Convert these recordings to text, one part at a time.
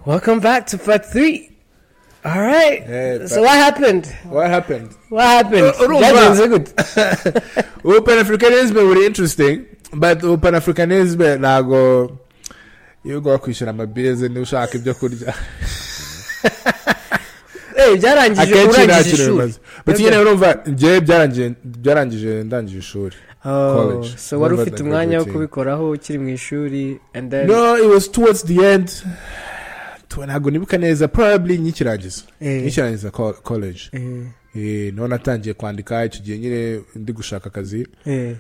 Welcome back to part three. All right. Yeah, so but- what happened? What happened? What happened? Uh, Rumba. That was good. Ubu Pan Africanism buri interesting, but ubu Pan Africanism ntago iyo ugomba kwishyura amabirize niba ushaka ibyo kurya Eh, byarangije akenshi nta urangije kintu ishuri. bimaze but nyine urumva njyewe byarangije byarangije ndangije ishuri Oh, College. so wari Remember ufite the umwanya wo graduating. kubikoraho ukiri mu ishuri and then no it was towards the end Tu- ntabwo nibuka neza probably nyikirangiza Eh, nyikirangiza co- college eh, Eh, niho natangiye kwandika icyo gihe nyine ndi gushaka akazi eh.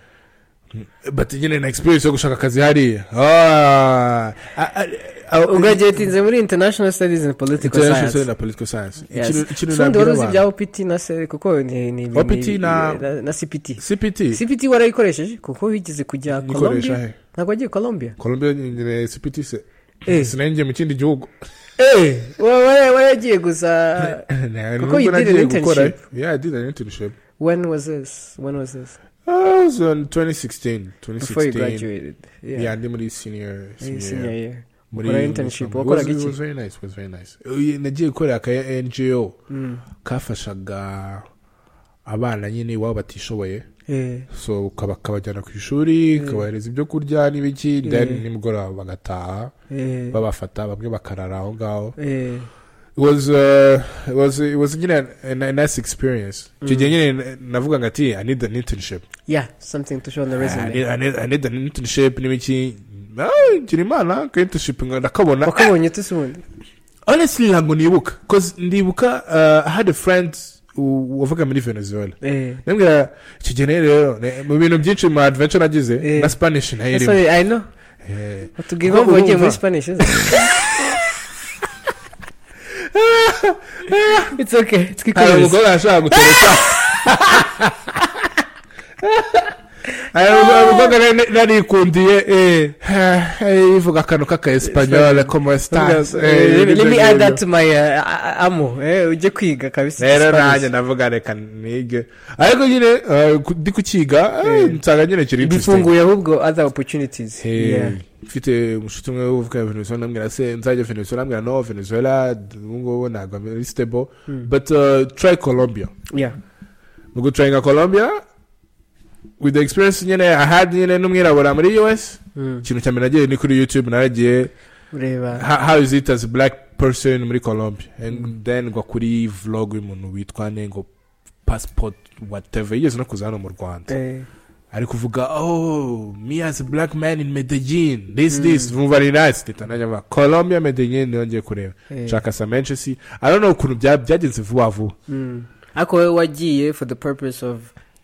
but nyine na experience yo gushaka akazi hariya Ah, ah, ah, ah, ugraduatinze muri international studies and political International Study science na Political Science. Yes. Ikintu- ikintu Sundi nabwira wari uzi abantu. ibya OPT na se kuko ni ni- ni- OPT ni- na- na na CPT CPT. CPT warayikoresheje kuko wigeze kujya Nikoresha Colombia he. ntabwo wagiye Colombia Colombia nyine CPT se. Eh. Sinenge mu kindi gihugu. eh wa- wa- waragiye gusa Nah, Kuko nubwo you did an nagiye gukora- internship. Yeah, I did an internship. when was this when was this I was on 2016, before you 2016. graduated Yeah, ndi muri senior, Eh, senior senior year. year Muri- Ukora internship, It was- wakoraga it iki? was very nice, it was very nice. Eh, nagiye gukorera aka NGO Mm. kafashaga abana nyine iwabo batishoboye eh so ukaba- kabajyana ku ishuri kabahereza ibyo kurya n'ibiki then Eh. nimugoroba bagataha eh babafata bamwe bakarara aho ngaho eh it was uh, it was it was nyine a, a nice experience icyo gihe nyine navuga ngo ati i need an internship yeah something to show on the I need, resume I need, I need an internship n'ibiki Ah, ngira imana ka internship nga- ndakabona wakabonye tusubundi honestly ntabwo nibuka cause ndibuka uh, i had a friend who- wavuga muri venezuela eh ndabwira icyo gihe rero ne- mu bintu byinshi mu adventure nagize Eh. na spanish nayo irimo sorry i know Eh. watubwira Kuko impamvu wagiye urumva- muri spanish uza it's okay it's hari because umugore yashaka gutereka hari umukobwa nari- narikundiye eh, eh, eh, ivuga akantu k'aka esipanyole como estás Eh, let me nibyo add that ngibyo. to my uh, a- amo eh ujye kwiga kabisa rero nanjye Spanish. ndavuga reka nige ariko nyine eh, ku- ndi kukiga eh, Eh. nsanga nyine kiri interesting bifunguye ahubwo other opportunities Eh, yeah mfite umushuti umwe uvuga venezuela ndamubwira se nzajya venezuela ambwira no venezuela ubu ngubu ntabwo ari stable but uh, try colombia yeah mu gucuranga colombia with the experience nyine i had nyine n'umwirabura muri us Mm. ikintu cya mbere nagiye ni kuri youtube naragiye ureba how, how is it as a black person muri colombia and then ngwa kuri vlog y'umuntu witwa ne ngo passport whatever yigeze no kuza hano mu rwanda eh ari kuvuga oh me as a black man in medellin this this vumva ari nice ndita najya mvuga colombia medellin niyo ngiye kureba Eh. nshaka sa menshi si i don't know ukuntu bya- byagenze vuba vuba mm. ariko wowe wagiye for the purpose of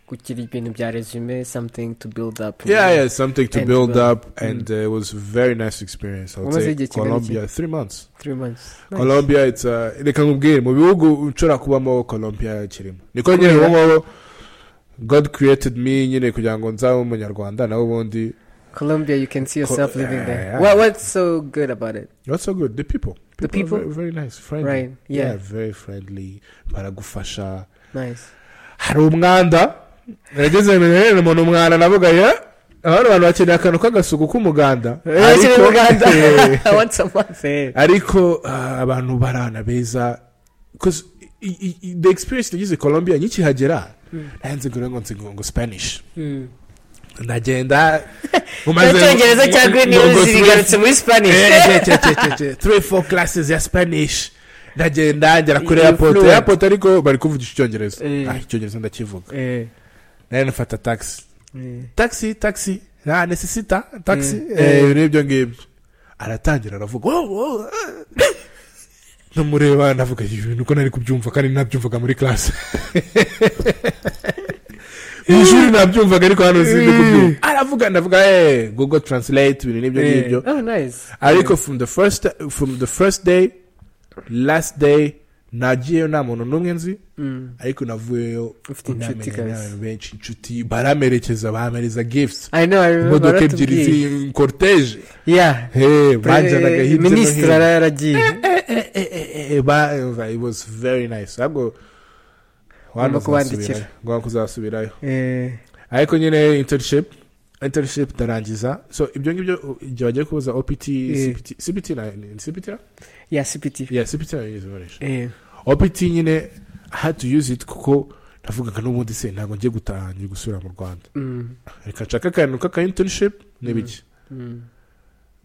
kugira ibintu bya resume something to build up Yeah, yeah, something to And build well, up, and uh, it was a very nice experience. I would What was say it that you Colombia, three months. three months Nice. Colombia, it's uh, reka nkubwire mu bihugu nshobora kubamo Colombia kirimo. Niko nyine Kubera? ubungubu God created me nyine kugira ngo nzabe umunyarwanda nawe ubundi. Colombia, you can see yourself Co- living there. yeah. What what's so good about it? That's so good. The people, The are people? very, very nice, friendly. Right. Yeah. very friendly. Baragufasha. Nice. Hari umwanda. Nageze mbere rero umuntu umwanda navuga ya. Abantu abantu bakeneye akantu k'agasuku k'umuganda. Actually, Ariko- Uganda. Once a month. eh. ariko ah, abantu barana beza 'Cause i- i- i- the experience nagize i colombia nyikihagera nanze ngo ngo nsingo ngo spanish Mm. ndagenda Icyongereza cya Green Hills zigarutse muri Spanish. three four classes ya spanish ndagenda ngera kuri You airport fluent. airport ariko bari kuvugisha icyongereza Eh. Ah, icyongereza ndakivuga Eh, nayo nafata taxi eh. taxi taxi na necessita taxi Mm. eh, n'ibyo ngibyo aratangira aravuga "Wow, wow, ah." ndamureba ndavuga "Ibi bintu uko nari kubyumva kandi nabyumvaga muri class mu ishuri nabyumvaga ariko hano sindi kubyumva aravuga ndavuga eh google translate ibintu n'ibyo Eh. ngibyo Oh, nice. ariko from the first from the first day last day nagiyeyo nta muntu n'umwe nzi Mm. ariko navuyeyo Ufite inshuti namenye kabisa. n'abantu benshi inshuti baramerekeza bamereza gifts I know, I remember. imodoka ebyiri baratubwiye. zi cortege Yeah. Eh, banjyanaga Eh, hirya no Minisitiri hino yari yaragiye. Eh, eh, eh, eh, eh, ba- eh, it was very nice ntabwo Ngomba kubandikira. ngomba kuzasubirayo Eh, ariko nyine internship internship ndarangiza so ibyo ngibyo igihe bagiye kubuza opt Yeah. cpt cpt na ni cpt na yeah cpt yeah cpt na yize barisha eh opt nyine i had to use it kuko navugaga n'ubundi se ntabwo ngiye gutaha ngiye gusubira mu rwanda mm, reka nshaka akantu k'aka internship n'ibiki mm.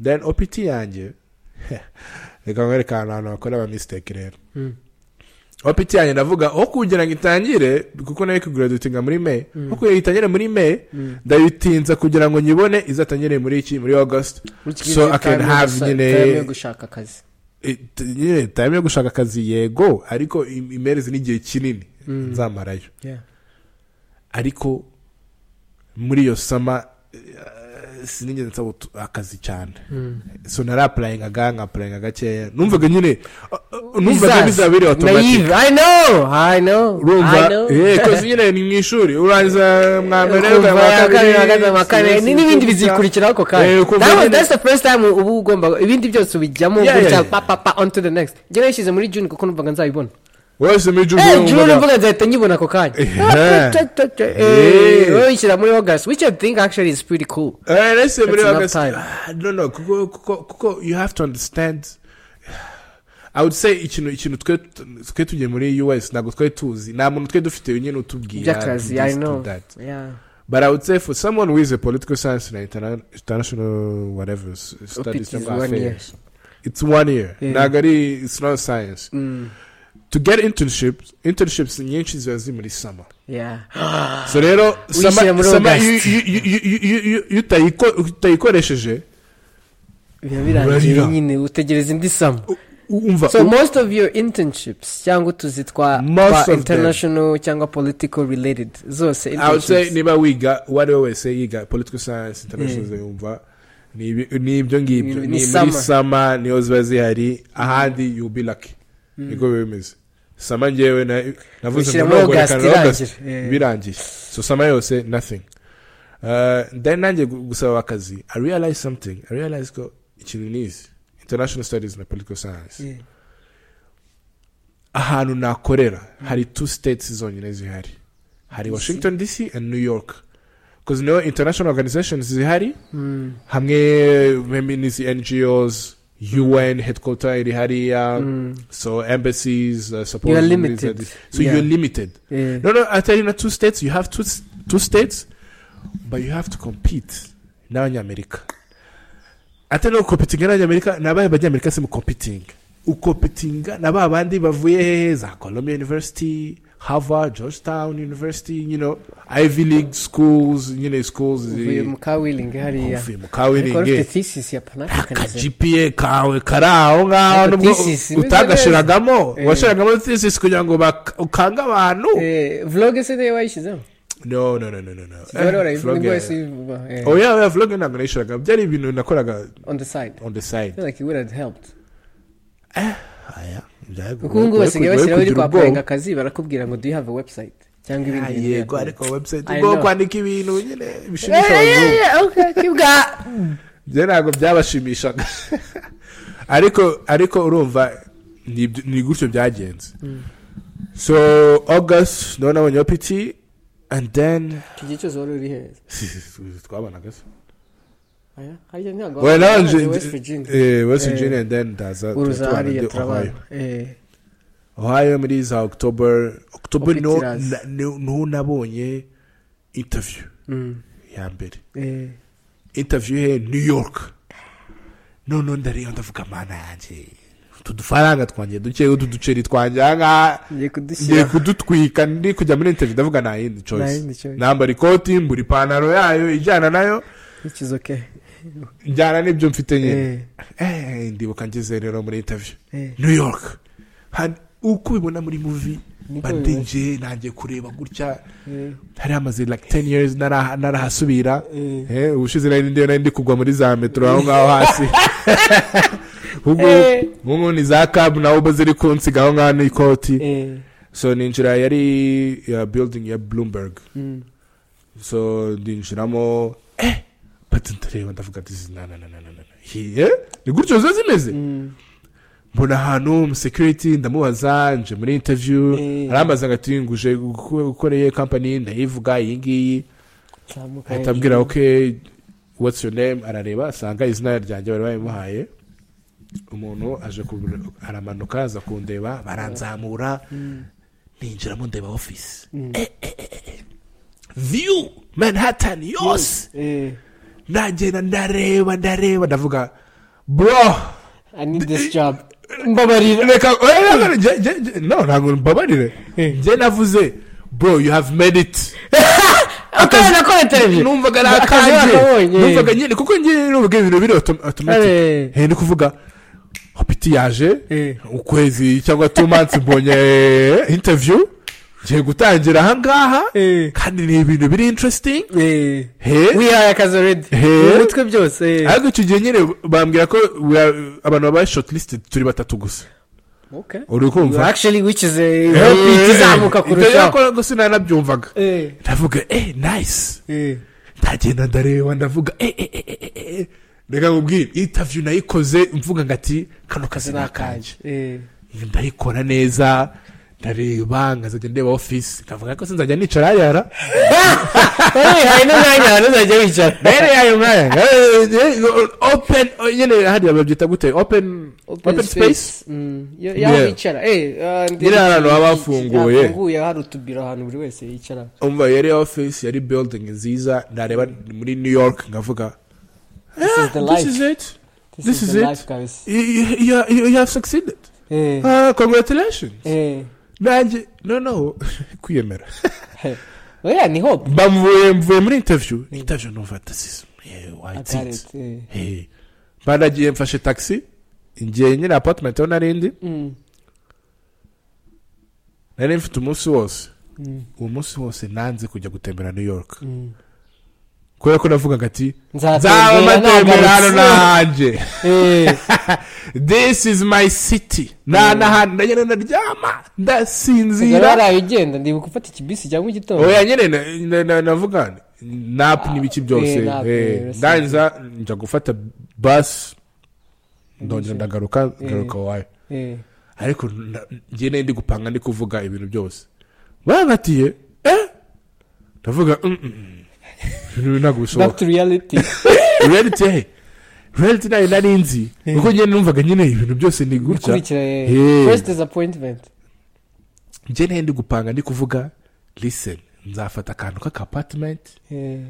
then opt yanjye reka nkwereka ahantu ahantu bakora aba mistake rero Mm. opt yanjye ndavuga aho kugira ngo itangire kuko nayo ikuguradutinga muri may Mm. aho kugira ngo itangire muri may Mm. ndayitinza kugira ngo nyibone izatangire muri iki muri august Which So you I can time yo have gusa- nyine- time yo gushaka akazi It- nyine time yo gushaka akazi yego ariko im- imereze n'igihe kinini Mm. nzamarayo yeah ariko muri iyo sama eh, sinigeze nsaba utu- akazi cyane mm. so narapurayingaga nkapurayinga gakeya numvaga nyine uh, uh, numvaga bizaba biri automatic Naive, I know, I know, I urumva know. eh, kozi nyine ni mu ishuri urangiza mwa mbere Ukumva mwa kabiri, ahagaze mu wa kane, sinzi ni- n'ibindi kuvuga. bizikurikiraho ako Eh, kanya ukumva That was- nyine- that's the first time uba ugomba ibindi byose ubijyamo Yeah, gutya, yeah. pa pa pa on to the next njyewe nishyize muri june kuko numvaga nzabibona wese muri juru Eh, June wumvaga- mvuga nzahita nyibona ako kanya Yeah. Ta- ta- ta- Yeah. eh, wowe uyishyira muri august which i think actually is pretty cool Eh, let's say muri enough August. time. Ah, No, no, kuko, kuko, kuko you have to understand. I would say ikintu ikintu twe twe tugiye muri US ntabwo twari tuzi nta muntu twe dufite nyine utubwira By'akazi, do this, I know. do that. yeah But I would say for someone who is a political science and interna- international whatever s- studies is global one year. affairs, It's one year. Yeah. Ntabwo ari it's not science. Mm, To get internships, internships nyinshi ziba ziri muri summer. yeah so rero Uyishyira summer muri summer iyo August. iyo- iyo- iyo- iyo- iyo- iyo utayiko- utayikoresheje biba birangiye Urarira. nyine utegereza indi sama U- umva so u- most of your internships cyangwa utuzi twa Most twa of them. international cyangwa political related zose I would say internships. niba wiga uwo ari we wese yiga political science international yumva ni ibi- ni ibyo ngibyo Ni- ni ni muri summer. sama niho ziba zihari ahandi you be lucky niko biba bimeze sama ngewe na- navuze Ushyira ngo muri ntabwo reka August na August irangira. Eh. birangiye so sama yose nothing Uh, then nanjye gu- gusaba akazi i realize something i realize ko ikintu ni izi international studies na political science Yeah. ahantu nakorera hari two states zonyine zihari hari washington dc and new york because niho international organizations zihari Mm, hamwe maybe n'izi ngos un headquarter iri hariya mm, so embassies uh, suppose You're muri limited. za- so Yeah. you're limited yeah. no no atari na two states you have two, s- two states but you have to compete n'abanyamerika atari no gukompitinga n'abanyamerika ni abahe banyamerika se mu kompitinga ukompitinga na ba bandi bavuye hehe za columbia university harvard georgetown university you know ivy league schools nyine schools uvuye mu ka willing hariya uvuye mu ariko wari kawiringi ufite thesis ya aka panafricanism gpa kawe kari aho ngaho Ariko nubwo thesis imeze utagashiragamo neza. Eh. washiragamo thesis kugira ngo bak- ukange abantu Eh, vlog se niyo wayishyizemo no no no no no no wari Eh, warayivuga vlog ngo ya- wese yuvuga, eh, oh yeah yeah vlog ntabwo nayishiraga byari ibintu nakoraga on the side on the I side feel like it would have helped aya byago- kuko ubu ngubu wari basigaye kugira- bashyiraho wari iri kugira kwa ubwoba. purenga akazi barakubwira ngo do you have a website cyangwa Ah, ibindi bintu yego ariko website I ubwo know. kwandika ibintu nyine bishimisha abazungu bwa byo ntabwo byabashimishaga ariko ariko urumva ni ibyo- ni gutyo byagenze so august nawe nabonye opt and then iki gihe cyose wari uri heza twabonaga se Aya, harya ntabwo Well, wabaga nanje- West Virginia. eh, West Eh. Virginia and then ndaza uruza tubana hariya ndi Ohio. turabana Eh, ohio muri za october october niho Opitirazi. na- niho- niho nabonye interview mm, ya mbere eh, interview he new york noneho ndareba ndavuga mana yanjye utu dufaranga twanjye duke utu duceri twanjye ahangaha ngiye ngiye kudushyira kudutwika ndi kujya muri interview ndavuga nta yindi Nta choice yindi choice. nambara ikoti mbura ipantaro yayo ijyana nayo which is okay njyana n'ibyo mfite nyine Eh, Eh, ndibuka ngeze rero muri interview eh, new york Hano- uko ubibona muri muvi Niko bandinje nanjye kureba gutya eh, hari hamaze like 10 years naraha- narahasubira eh. Eh, ubushize nari ndiyo nari ndi kugwa muri za metero aho ngaho hasi ubwo Eh. ubu ni za kabu na ubu ziri kunsiga aho ngaho n'ikoti Eh, so ninjira yari ya building ya bloomberg mm, so ndinjiramo eh bati ndareba ndavuga ati "Izi na na na na na na hiye ni gutyo ziba zimeze mm, mbona ahantu mu security ndamubaza nje muri interview Eh. arambaza ngo ati nguje gukoreye company ndayivuga iyi ngiyi nzamuka ahita ambwira oke watsi yu nemu arareba asanga izina ryanjye bari babimuhaye umuntu aje ku- aramanuka aza kundeba baranzamura ninjiramo ndeba ofisi viyu manhattan yose Eh, nagenda ndareba ndareba ndavuga bro I need this job mbabarira reka oya, nge- nge- nge- no ntabwo mbabarire njye navuze bro you have made it akora nakora televiziyo numvaga ari Akazi akanjye bakabonye. numvaga nyine kuko njye numvaga ibintu biri otomatike Eh, ni ukuvuga hopiti yaje Eh. ukwezi cyangwa tu mansi mbonye interiviyu ngiye gutangira ahangaha eh, kandi ni ibintu biri interesting eh. he wihaye akazi already Eh. mu mitwe byose eh. ariko icyo gihe nyine bambwira ko we are- abantu babaye shortlisted turi batatu gusa okay uri You kumva actually wikize Eh, ikizamuka eh, ibyo kurushaho yakora gusa nanabyumvaga Eh, ndavuga eh nice eh. ndagenda ndareba ndavuga eh eh eh eh, eh eh reka nkubwire interview nayikoze mvuga ngo ati kano kazi ni akanjye Eh. ndayikora neza ndareba nkazajya ndeba ofisi nkavuga ko sinzajya nicara yara Eh, hari n'umwanya ahantu uzajya wicara mbere yayo mwanya open oh, nyine hariya babyita gute open open space Mm, yo- Yeah. y'aho bicara Eh, ah, ndi- Nyine hari ahantu haba hafunguye. hafunguye hari utubiro ahantu buri wese yicara umva yari office yari building nziza ndareba muri new york nkavuga This is the "Ah, this life. is it this, This is, is the it. life guys You- you- you- you you have succeeded eh Ah, congratulations eh nanjye no no kwiyemera oya ni hope bamuvuye mvuye muri interview interview numva this I got is it eh Hey. banagiye mfashe taxi ngiye nyine apartment aho narindi mm nari mfite umunsi wose mm uwo munsi wose nanze kujya gutembera new york mm kubera ko navugaga ati nzaba nzatembera mbatembera hano nagarutse nanjye eh this is my city nta n'ahantu ndagenda ndaryama nzira ndasinzira hari ugenda ndibuka ufata ikibisi cyangwa igitondo oya nyine na- na- na- navuga napu n'ibiki byose eh, nap, eh, eh, ndangiza njya gufata bus ndongera ndagaruka ngaruka wayo eh ariko na- njye nari ndi gupanga ndi kuvuga ibintu byose barangatiye eh ndavuga "Mm, mm, mm." ntabwo back bishoboka to reality reality he reality nayo nari nzi Eh. kuko njye numvaga nyine ibintu byose ni gutya ukurikira eh Eh. first disappointment njye nari ndi gupanga ndi kuvuga listen nzafata akantu k'akapatimenti eh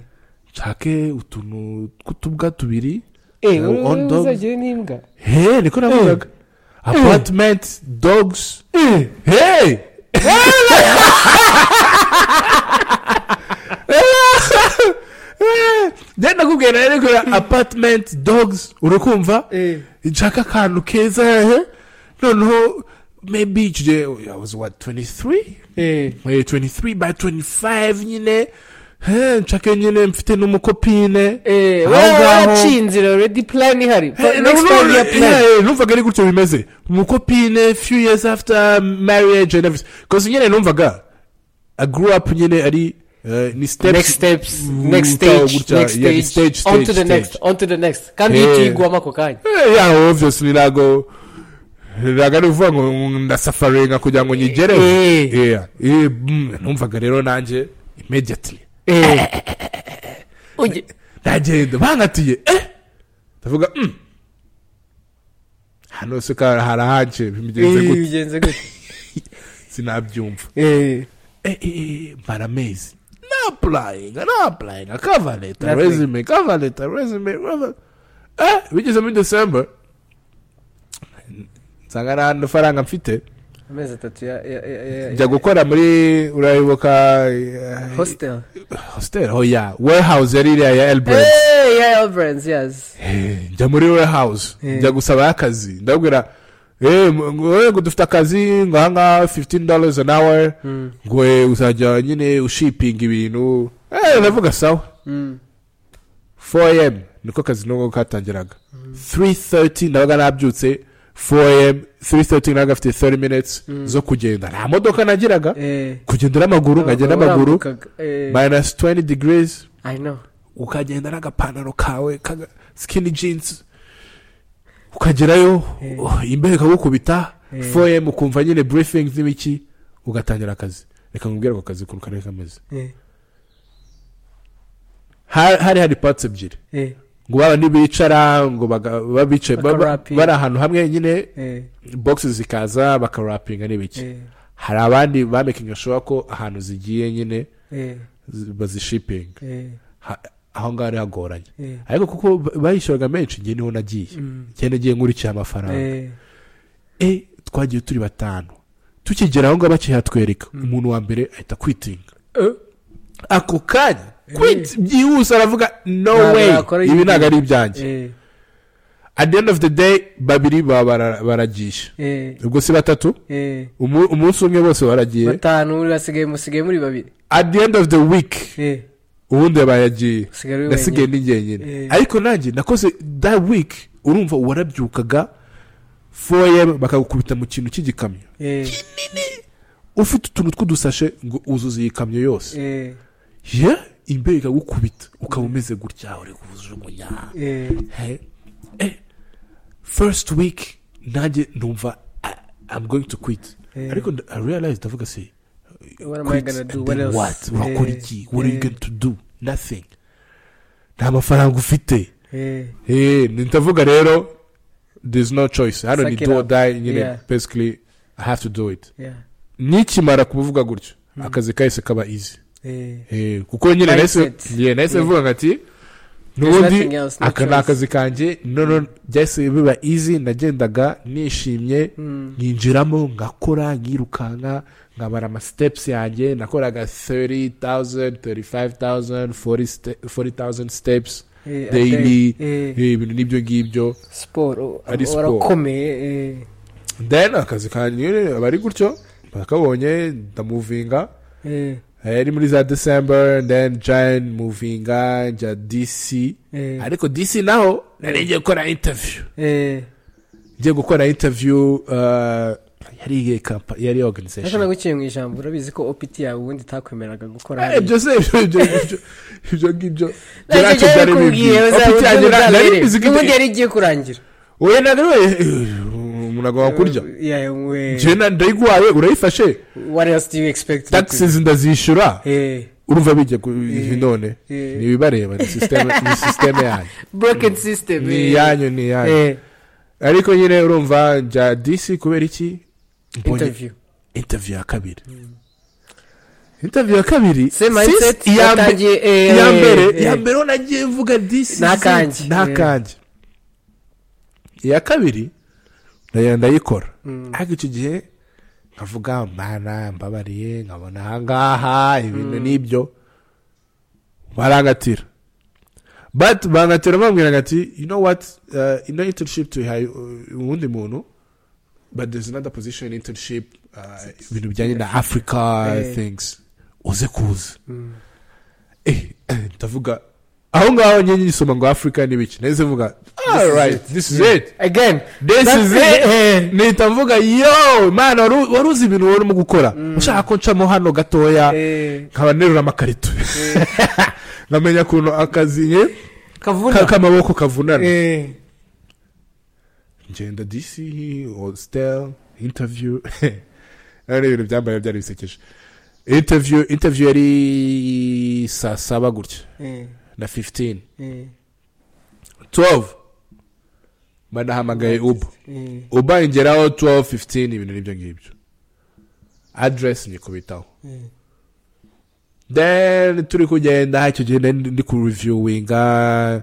nshake utuntu tw'utubwa tubiri eh Eh, wowe- on wowe dog. uzajya n'imbwa he niko navugaga apartimenti dogs hey njye ndakubwira rero ko apartimenti dogs uri kumva eh nshaka akantu keza hehe noneho maybe icyo gihe I was what 23 eh Eh, 23 by 25 nyine he nshake nyine mfite n'umukopine Eh, Aho wowe ngaho- waracinze already plan ihari Eh, For next no, five no, year plan yeah, yeah, numvaga ari gutyo bimeze umukopine few years after marriage and everything because nyine numvaga i grew up nyine ari eh, ni steps next steps Mm, next gutya, stage gutya, next yeah, ni stage stage, on to stage, the next stage. on to the next kandi Yeah. yikigwamo ako kanya Eh, yeah obviously ntago ntago ari uvuga ngo ndasafaringa kugira ngo nyigereho Eh. Yeah, eh, mm, numvaga rero nanjye immediately Ujye- ndagenda bankatiye eh ndavuga mm. hano se ka- harahanje bimugenze Eh, gute bigenze gute sinabyumva Eh, eh, eh, eh, mara amezi na apurayinga na apurayinga kava leta Nothing. resume kava leta resume kava- eh bigeze muri december nsanga nta n'amafaranga mfite amezi atatu ya ya- ya- ya- njya gukora muri urayibuka eh, hostel hostel oh yeah warehouse yari iriya ya elbrand Eh, ya Elbrands, yes Eh, njya muri warehouse Eh. njya gusabayo akazi ndabwira eh, ngo ngo dufite akazi ngo ahangaha 15 dollars an hour Mm, ngo eh, uzajya nyine ushipinga ibintu eh, ndavuga sawa mm. 4am niko akazi nubwo katangiraga 330 ndabaga nabyutse 4am 330 nabaga afite 30 minutes zo kugenda nta modoka nagiraga Eh, kugenda n'amaguru nkajya n'amaguru urambukaga, eh, minus 20 degrees I know. ukagenda n'agapantaro kawe kaga skinny jeans ukagerayo oh, imbeho ikagukubita Eh. 4am ukumva nyine briefings n'ibiki ugatangira akazi reka nkubwire ako kazi ukuntu kari kameze Eh, Ha- hari hari patsi ebyiri eh, ngo baba ntibicara ngo baga- baba bicaye baba- Bakarapinga. bari ahantu hamwe nyine eh, bogisi zikaza bakarapinga n'ibiki eh, hari abandi bamekinga showa ko ahantu zigiye nyine eh, zi- bazishipinga eh, Ha- aho ngaho ari hagoranye eh, ariko kuko ba- bayishyuraga menshi njye niho nagiye mm, njye nagiye nkurikiye amafaranga eh, e twagiye turi batanu tukigera aho ngaho bakihatwereka umuntu wa mbere ahita kwitinga eh, ako kanya Eh. kwiti byihuse aravuga no Ntabwo way yakora ibi ibi. ntabwo ari ibyanjye eh, at the end of the day babiri baba bara- baragisha eh, ubwo si batatu eh. umu- umunsi umwe bose baragiye batanu urasigaye musigaye muri babiri at the end of the week eh, ubundi yabaye agiye usigaye uri nasigaye wenyine ni njyenyine Eh. ariko nanjye nakoze that week urumva warabyukaga 4am bakagukubita mu kintu cy'igikamyo eh, ufite utuntu tw'udusashe ngo uzuze iyi kamyo yose eh, ye imbere ikagukubita ukaba umeze gutya uri kujugunya eh, Hey, eh, first week nanjye numva "Ah, i'm going to quit eh. ariko nda- i realize ndavuga si What am I quit gonna and do? What then else? what urakora Eh, iki what are you eh, going to do nothing nta mafaranga ufite eh, Eh, ni ndavuga rero there is no choice hano ni Suck it do or up. die nyine Yeah. basically i have to do it yeah, nikimara kubivuga gutyo akazi kahise kaba easy eh, Eh, kuko nyine nahise Mindset. yeah, nahise Yeah. mvuga ngo ati There's n'ubundi nothing else, no aka ni choice." akazi kanjye noneho byahise biba easy nagendaga nishimye mm, nyinjiramo ngakora nkirukanka nkabara ama steps yanjye nakoraga 30,000 35,000 40 ste- 40,000 steps eh, daily eh, eh, ibintu n'ibyo ngibyo siporo Ari siporo. warakomeye eh, then akazi kanjye nyine aba ari gutyo bakabonye ndamuvinga eh, Eh, ari muri za december then giant muvinga njya dc eh, ariko dc naho nari ngiye gukora interview eh. ngiye gukora interview uh, yari iyihe kampa- yari ariko organization naguciye mu ijambo urabizi ko opiti yawe ubundi itakwemeraga gukora Eh, ibyo se ibyo ibyo ibyo ibyo ngibyo Nacyo byacu byari byari kubwiye, bibwiye uzaba opiti yanjye ubyumva na- nari mbere. mbizi ko N'ubundi ite- yari igiye kurangira wowe ntabwo umuntu agomba kurya Yeah, we- njyewe na- ndayiguhaye urayifashe what else do you expect taxes ndazishyura Eh, urumva bijya ku Eh, none eh. ni ibibareba ni sisiteme ni sisiteme yanyu broken system ni eh. iyanyu ni iyanyu Eh, ariko nyine urumva njya disi kubera iki interview interview ya kabiri interview ya kabiri se sis- mindset iya mbe- yatangiye eh, iya eh, mbere iya eh, mbere ho nagiye mvuga disi Nta zi- kanjye. nta Eh. kanjye iya kabiri ndayo ndayikora mm, ariko icyo gihe nkavuga mana mbabariye nkabona ahangaha ibintu n'ibyo barangatira but bangatira bambwira ati you know what uh, ino internship tuyihaye uh, uwundi muntu but there's another position internship uh, ibintu bijyanye na africa Eh. things uze kuza mm, eh, eh, ndavuga aho ngaho nyenye nyisoma ngo africa n'ibiki nahise mvuga alright this is it again this That's is it. it mpita mvuga yo mana wari wari uzi ibintu wari urimo gukora ushaka ko ncamo hano gatoya eh, nkaba nterura amakarito eh, nkamenya ukuntu akazi nke kavuna ka- k'amaboko kavunana eh, ngenda dc hostel interview ari ibintu byambaye byari bisekeje interview interview yari saa saba gutya eh, na 15 eh, 12 banahamagaye ubu eh, ubangeraho 12 15 ibintu n'ibyo ngibyo aderesi nyikubitaho eh, then turi kugenda icyo gihe nari ndi kureviewinga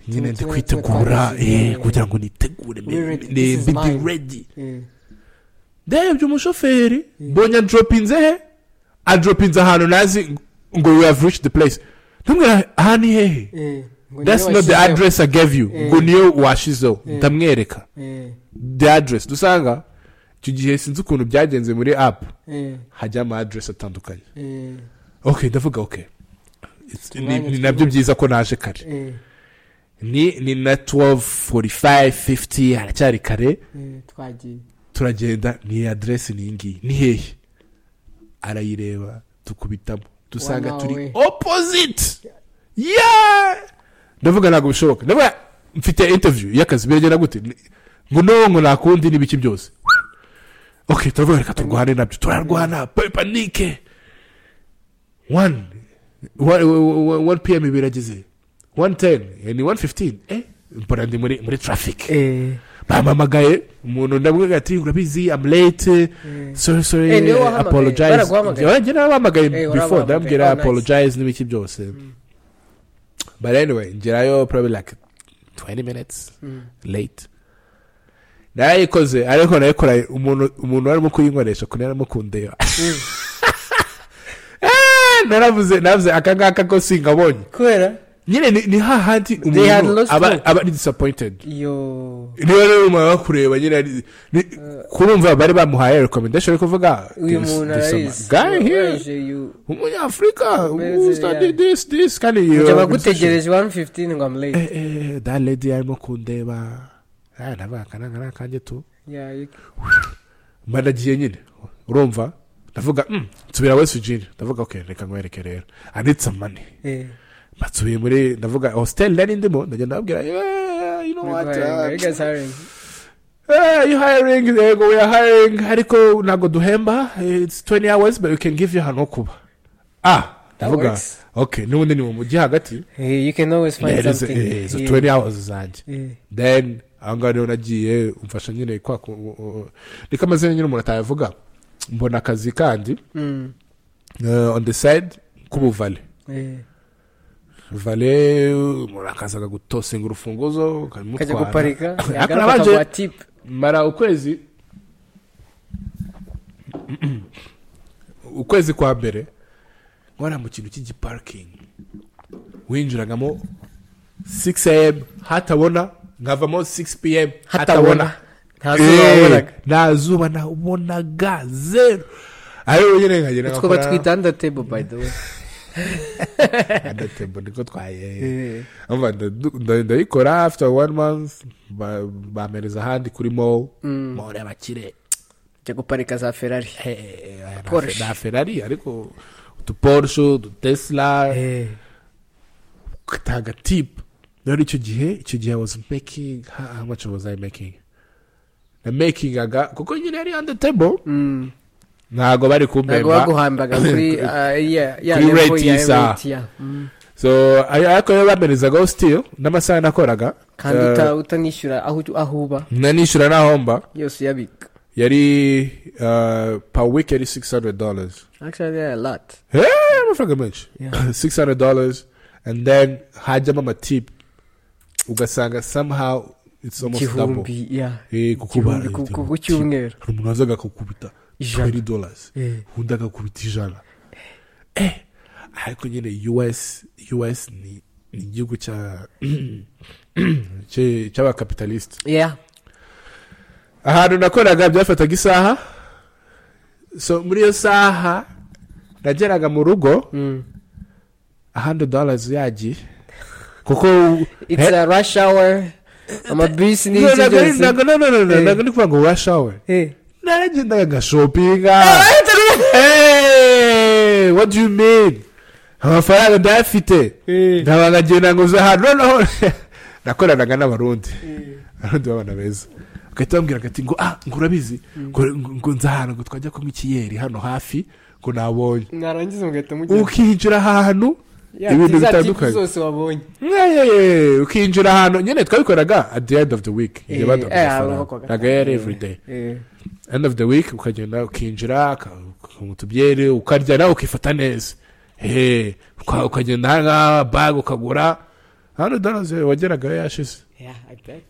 nyine ndi Tumwe- kwitegura tumwe twagize- eh, kugira ngo nitegure mbe- We're ready. mbe- This is mbe- mine. ndi redi eh. ndebye umushoferi mbonye adropinze he adropinze ahantu nazi ngo we have reached the place ntumwira aha ni hehe Eh, ngo niwe that's not the washyizeho. address i gave you Eh. ngo niyo washizeho Eh. ndamwereka Eh, the address dusanga icyo gihe sinzi ukuntu byagenze muri apu eh, hajya ama address atandukanye eh, ok ndavuga ok It's- ni- Umwanya ni nabyo byiza ko naje kare eh, ni ni na 12:45:50 haracyari kare eh, twagiye turagenda ni address ni iyi ngiyi ni hehe arayireba tukubitamo dusanga Wa turi nawe. opposite yeah ndavuga ntabwo bishoboka ndavuga mfite interview y'akazi biragenda gute Ni- ngo no ngo nakundi n'ibiki byose ok turavuga reka turwane nabyo turarwana pe- panike one wa- wa- wa- wa- 1 pm birageze 110 ni 115 eh mbona ndi muri muri traffic eh bampamagaye umuntu ndamubwira ati urabizi am late sorry Eh, sorry niwe wahamagaye. apologize Baraguhamagaye. njye nabahamagaye Eh, before warabahamagaye. ndamubwira Oh, nice. apologize n'ibiki byose but anyway ngerayo probably like 20 minutes late narayikoze ariko nayikora umuntu umuntu warimo kuyinkoresha kuko yarimo kundeba Ah, naravuze naravuze aka ngaka ko singabonye kubera nyine ni ni hahandi had umuntu lost hope. aba aba ari disappointed iyo niba rero umuntu abakureba nyine ari ni- kurumva bari bamuhaye recommendation yo kuvuga uyu this- muntu this- arabizi guy here Where's you? umunyafurika Where's who's that the- did this this kandi iyo njye organization- bagutegereje 115 ngo am late eh eh that lady arimo kundeba ah nabaga akana ngana kanjye tu Yeah, you- mba nagiye nyine urumva ndavuga "Mm, nsubira wesi jini ndavuga ok reka nkwereke rero anitse amani eh mbasubiye muri ndavuga hositeli nari ndimo ndagenda babwira "Yeah, you know what Biguhaye, you uh, guys hiring. Eh, you hiring yego we are hiring ariko ntabwo duhemba it's 20 hours but we can give you ahantu ho kuba ah ndavuga works. ok n'ubundi ni mu mujyi hagati Eh, you can always find Yeah, izo something eh, izo Yeah. 20 hours zanjye Eh, then aho ngaho rero nagiye umfasha nyine kwa ku- u- u- niko amazina nyine umuntu atayavuga mbona akazi kandi mm, eh, on the side k'ubuvale eh. vale umuntu akaza akagutosinga urufunguzo kajya ukamutwara guparika Ariko yagaruka nabanje- akaguha tip mara ukwezi ukwezi kwa mbere wari mu kintu cy'igiparkingi winjiragamo 6 am hatabona nkavamo 6 pm hatabona hatabona nta zuba wabonaga nta zuba nabonaga zeru ariyo nyine nkagenda utwo batwita under table by the way adatembo niko twaye Eh, Umva, nda- nda- ndayikora after one month ba- bampereza ahandi kuri mall mm, mall y'abakire jya guparika za ferrari Eh, eh, nta- Porsche. nta ferari ariko utuporshe udutesla Eh, tagatipu rero icyo gihe icyo gihe i was making how how much was i making na makingaga kuko nyine yari on the table mm. ntabwo bari ntabwo kumpemba baguhambaga kuri ah, ya- ya Kuri level rate ya y'isaha. rate, yeah. Mm. so ayo- ariko yo bamperezagaho sitiyo n'amasaha nakoraga kandi Eh, uta- utanishyura aho aho uba nanishyura n'ahomba yose uyabika yari uh, per week yari 600 dollars actually there are a lot Eh, amafaranga menshi Yeah. 600 dollars and then hajyamo amatip ugasanga somehow it's almost double igihumbi yeah. Eh, kuko uba- Igihumbi ku- ku- ku tip. cyumweru hari umuntu wazaga akakubita Ijana. 20 dollars Eh. undi agakubita ijana eh ariko nyine us us ni ni igihugu cya cye- cy'abakapitalisite yeah ahantu nakoraga byafataga isaha so muri iyo saha nageraga mu rugo mm. 100 dollars yagiye kuko it's a rush hour amabisi No, n'ibyo ntabwo ari- byose ntago- no, no, no, no, Eh. ntago ndi kuvuga ngo rush hour Eh. naragendaga ngashopinga Eh, what do you mean amafaranga ndayafite Eh. nkaba nkagenda ngo uze ahantu noneho nakoranaga n'abarundi abarundi b'abana beza bagahita bambwira ati ngo ah ngo urabizi ngo ngo nzi ahantu ngo twajya kunywa ikiyeri hano hafi ngo nabonye narangiza mugahita mujya ukinjira ahantu ibintu bitandukanye zose wabonye Eh, ukinjira ahantu nyine twabikoraga at the end of the week igihe Eh, baduha eh, amafaranga bakoraga. ntabwo yari everyday Eh. end of the week ukagenda ukinjira utubyere ukarya nawe ukifata neza Eh, uka- ukagenda ahangaha bag ukagura hano dollars wageragayo yashize Yeah, I bet.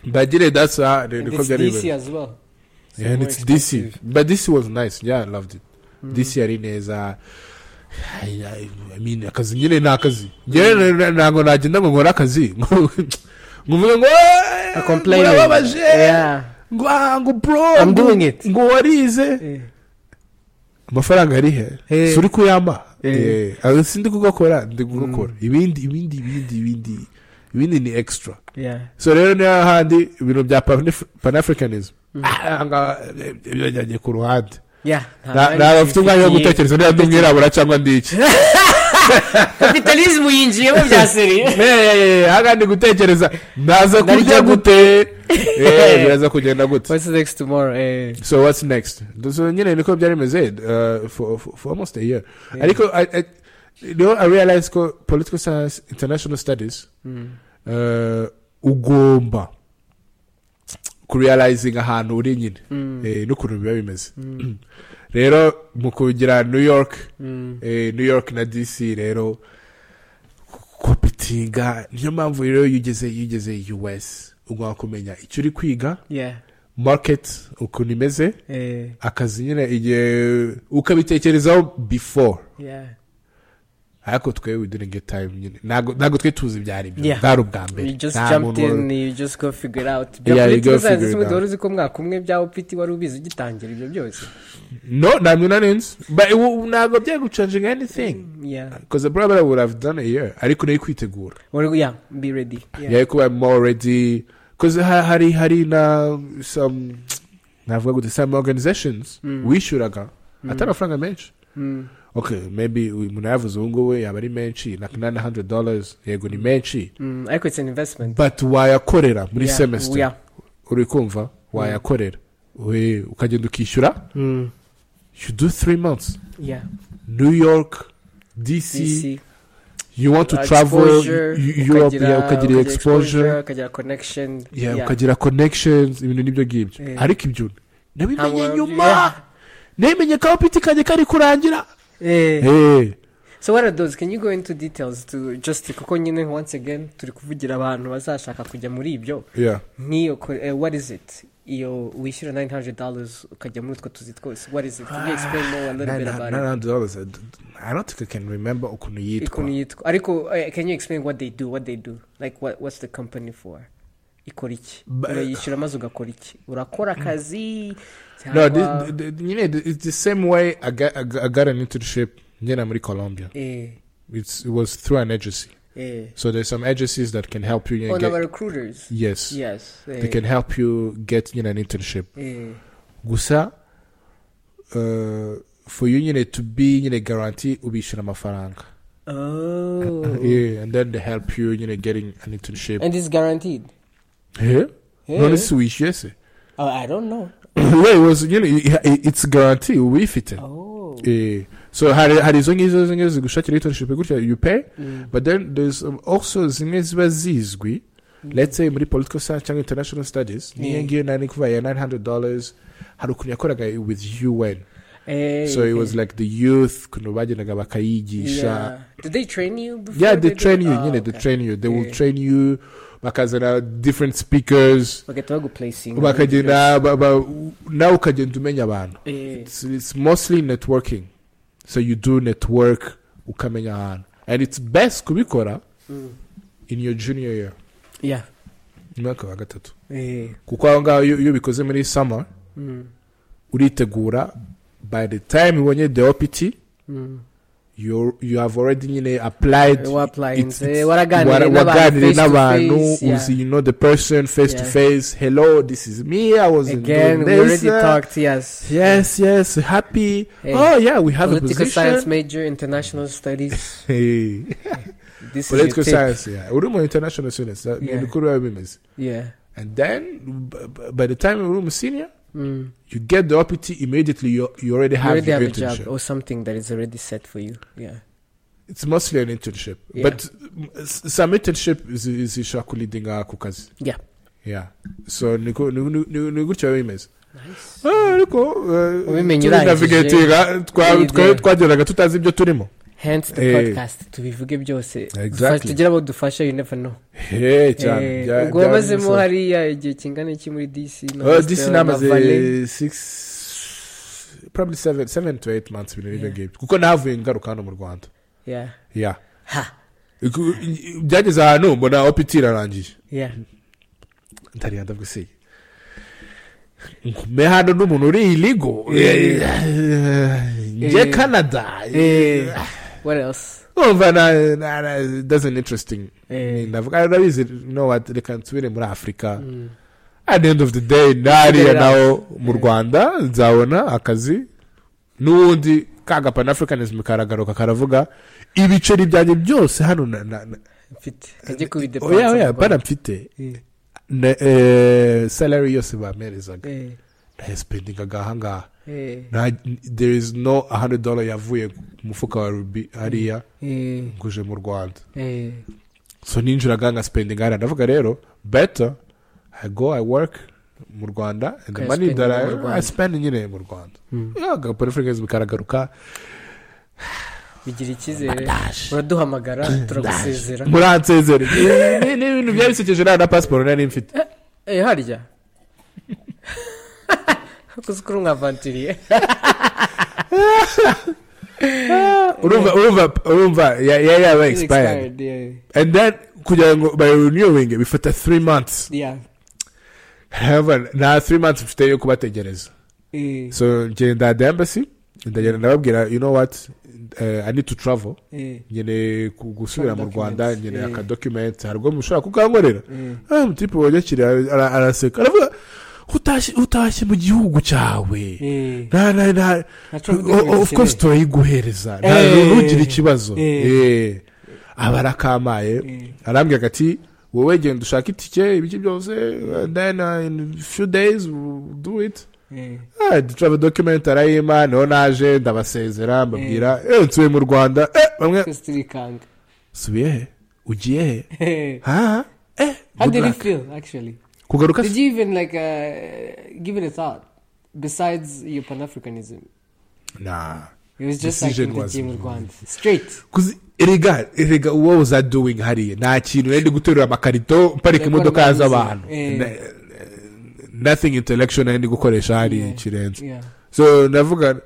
ndagire that's how And niko it's byari DC bimeze as well. So yeah, and more it's DC expensive. but DC was nice yeah I loved it DC yari neza I, I, I mean akazi nyine ni akazi njyewe na- na- ntabwo nagenda ngo nkore akazi nkuvuga ngo A "Eh, complaining. murababaje Yeah. ngo ah, ngo bro I'm ngo- doing it." ngo warize Eh. amafaranga ari he Eh. si uri kuyamba Eh. Eh, ah, si ndi kugakora ndi kugakora ibindi ibindi ibindi ibindi ibindi ni extra Yeah. so rero ni hahandi ibintu bya Panaf- panafricanism Ah, nga- ibyo byajya ku ruhande Yeah. Na- ntabwo afite umwanya wo gutekereza niba ndi umwirabura cyangwa ndi iki Kapitalismu yinjiyemo bya seriye. ahandi gutekereza ndaza Narya kurya gute gute? Eh, biraza kugenda gute What's next tomorrow? Eh. so what's next so nyine niko byari bimeze uh, for, for, for almost a year Yeah. ariko I- I- you know, i realize ko political science international studies Mm. uh, ugomba kurealizinga ahantu uri nyine Mm. eh, n'ukuntu biba bimeze Mm. rero mu kugira new york Mm. eh, new york na dc rero kopitinga niyo mpamvu rero iyo ugeze iyo ugeze us ugomba kumenya icyo uri kwiga Yeah. market ukuntu imeze Eh, akazi nyine igihe ukabitekerezaho before yeah. ariko twe we during a time nyine ntabwo ntabwo twe tuzi ibyari byo Yeah. bwari ubwa mbere You just Nta jumped muntu- in, you just go figure it out. Yeah, you Political go science figure it simwe out. wari uzi ko mwaka umwe bya opiti wari ubizi ugitangira ibyo byose. no nta muntu nanenze but ubu ntabwo byagucanjinga anything Yeah. because probably I would have done a year ariko nayo kwitegura Wari- yeah, be ready. Yeah. yeah kuba more ready because ha, hari hari na some navuga gute some organizations Mm. wishuraga atari Mm. amafaranga menshi Mm. okay maybe umuntu yavuze ubu ngubu yaba ari menshi na nine hundred dollars yego ni menshi Mm. Ariko it's an investment. but wayakorera muri Yeah. semester Yeah. uri kumva wayakorera We- ukagenda ukishyura Mm. you do three months Yeah. new york dc, DC. you want to travel Exposure, you- you- europe yeah, ukagira exposure ukagira connection yeah, ukagira connections ibintu n'ibyo ngibyo Yeah. ariko ibyo nabimenye Ntabwo- nyuma yeah. namenye ko apiti kanjye kari kurangira Eh. Eh, so what are those can you go into details to just kuko nyine once again turi kuvugira abantu bazashaka kujya muri ibyo yeah. nk'iyo ko- eh, what is it iyo wishyura 900 dollars ukajya muri utwo tuzi twose what is it can you explain more a little bit about it $900, I d- I don't think I can remember ukuntu ikuntu yitwa yitwa ariko eh, can you explain what they do what they do like what, what's the company for ikora iki Ba- urayishyura maze ugakora iki urakora akazi no cyangwa- this- the- the- nyine the- it's the same way I got, I got- I got an internship ngena muri colombia eh it's, it was through an agency eh so there's some agencies that can help you, you know, on get- our recruiters yes yes eh, they can help you get you know, an internship eh gusa uh, for you nyine to be nyine guarantee ubishyura amafaranga oh yeah, and then they help you you know getting an internship and it's guaranteed yeah. Eh? none si wishyuye se oh, i don't know yeah, it was, you know, it- it- it's guarantee ubifite oh yeah. so hari hari izo ngizo izo ngizo zigushakira internship gutya you pay Mm. but then there's um, also zimwe ziba zizwi let's say muri political science cyangwa international studies niyo Yeah. ngiyo nari kuvuga ya 900 dollars hari ukuntu yakoraga with un Eh, so it was eh. like the youth ukuntu bagendaga bakayigisha yeah. did they train you before yeah they do- train you Ah, nyine they okay. train you they will Yeah. train you bakazana different speakers bagahita baguplacinga bakagenda ba- ba- nawe ukagenda umenya abantu Eh, it's, it's mostly networking so you do network ukamenya ahantu and it's best kubikora mm. in your junior year yeah mu mwaka wa gatatu eh kuko aho ngaho iyo iyo ubikoze muri summer mm. uritegura by the time ubonye the opt Mm. you you have already nyine applied it's- waplainze it's- waraganiriye wara- n'abantu waganiriye face to n'abantu face, yeah. uzi you know the person face to Yeah. face hello this is me i was in again we doing this, already uh, talked yes yes yes happy Hey. oh yeah we have a political science position major international studies Hey. this is political your tip. science yeah uri mu international students that Yeah. ni kuri biba bimeze yeah and then b- b- by the time uri mu senior mm. you get the opt immediately you, you already you have, already your have a job internship or something that is already set for you yeah it's mostly an internship Yeah. but mm, s- some internship zi- zishobora kulidinga ku kazi Yeah. yeah so ni ko- ni- ni- ni- ni gutya biba bimeze nice Ah, ariko Ubimenye tunavigatinga Iyi idea. twageraga tutazi ibyo turimo hence the Eh. podcast tubivuge byose Exactly. Fa- tugire abo dufasha you never know Hey, cyane. Eh, Bya- ubwo bya- wabazemo bisa. hariya igihe kingana iki muri dc na Oh, Hostel disi na Valley? namaze six probably seven seven to eight months ibintu n'ibyo Yeah. ngibyo kuko navuye ngaruka hano mu rwanda yeah yeah ha Iku- i- i- byageze ahantu mbona opt irarangiye yeah ntariya ndagusiye ngume hano n'umuntu uri iligo Eh. njye Eh. canada eh what else umva na- na- na- that's an interesting eh ndavuga ndabizi no what reka nsubire muri afurika mm. at the end of the day nariya Nsigarira. nawo mu Yeah. rwanda nzabona akazi n'ubundi ka gapanafricanism karagaruka karavuga ibiceri byanjye byose hano na- na- na- mfite ajye kubi oya oya bana mfite eh ne- eh, salary yose bamperezaga eh ndahesipendinga agahangaha Eh, nta there is no hundred dollar yavuye ku mufuka wa rubi hariya eh, nguje mu rwanda eh. so ninjiraga ngasipendinga hariya ndavuga rero better i go i work mu rwanda and the Ukayaspendinga money that mu I, Rwanda. I spend nyine mu rwanda Mm. agaporefurigezi bikaragaruka bigira icyizere uraduhamagara turagusezera muransezere Ni- ni- ni ibintu byari bisekeje nta na pasiporo nari mfite eh harya kuzi kuri mwavantiriye urumva urumva urumva ya- ya- yaba expired and then kugira ngo bayirenewinge bifata 3 months However, nta 3 months mfite yo kubategereza so ngenda the embassy ndagenda ndababwira you know what uh, i need to travel nyene ku- gusubira mu rwanda Documents, nyene yeah. akadocument hari ubwo mushobora kukankorera ah umutipe wanyakiriye ara- ara- araseka aravuga utashye utashye mu gihugu cyawe nta nta nta O- o- of course turayiguhereza Eh. ntugire ikibazo Eh. Eh. aba arakamaye arambwira ati wowe genda ushaka itike ibiki byose and then uh, in few days we'll do it Ah, travel document arayima niho naje ndabasezera mbabwira eh nsubiye mu rwanda eh bamwe turikanga subiye he ugiye he ha eh how good did you luck. feel actually kugaruka did you even like uh, give it a thought besides your pan-africanism nah it was just like Decision in the was- gym with Gwand. straight kuzi erega erega what was i doing hariya nta kintu nari ndi guterura amakarito mparika Like imodoka organizing, z'abantu eh. Na- nothing intellectual nari ndi gukoresha hariya Yeah. kirenze yeah so ndavuga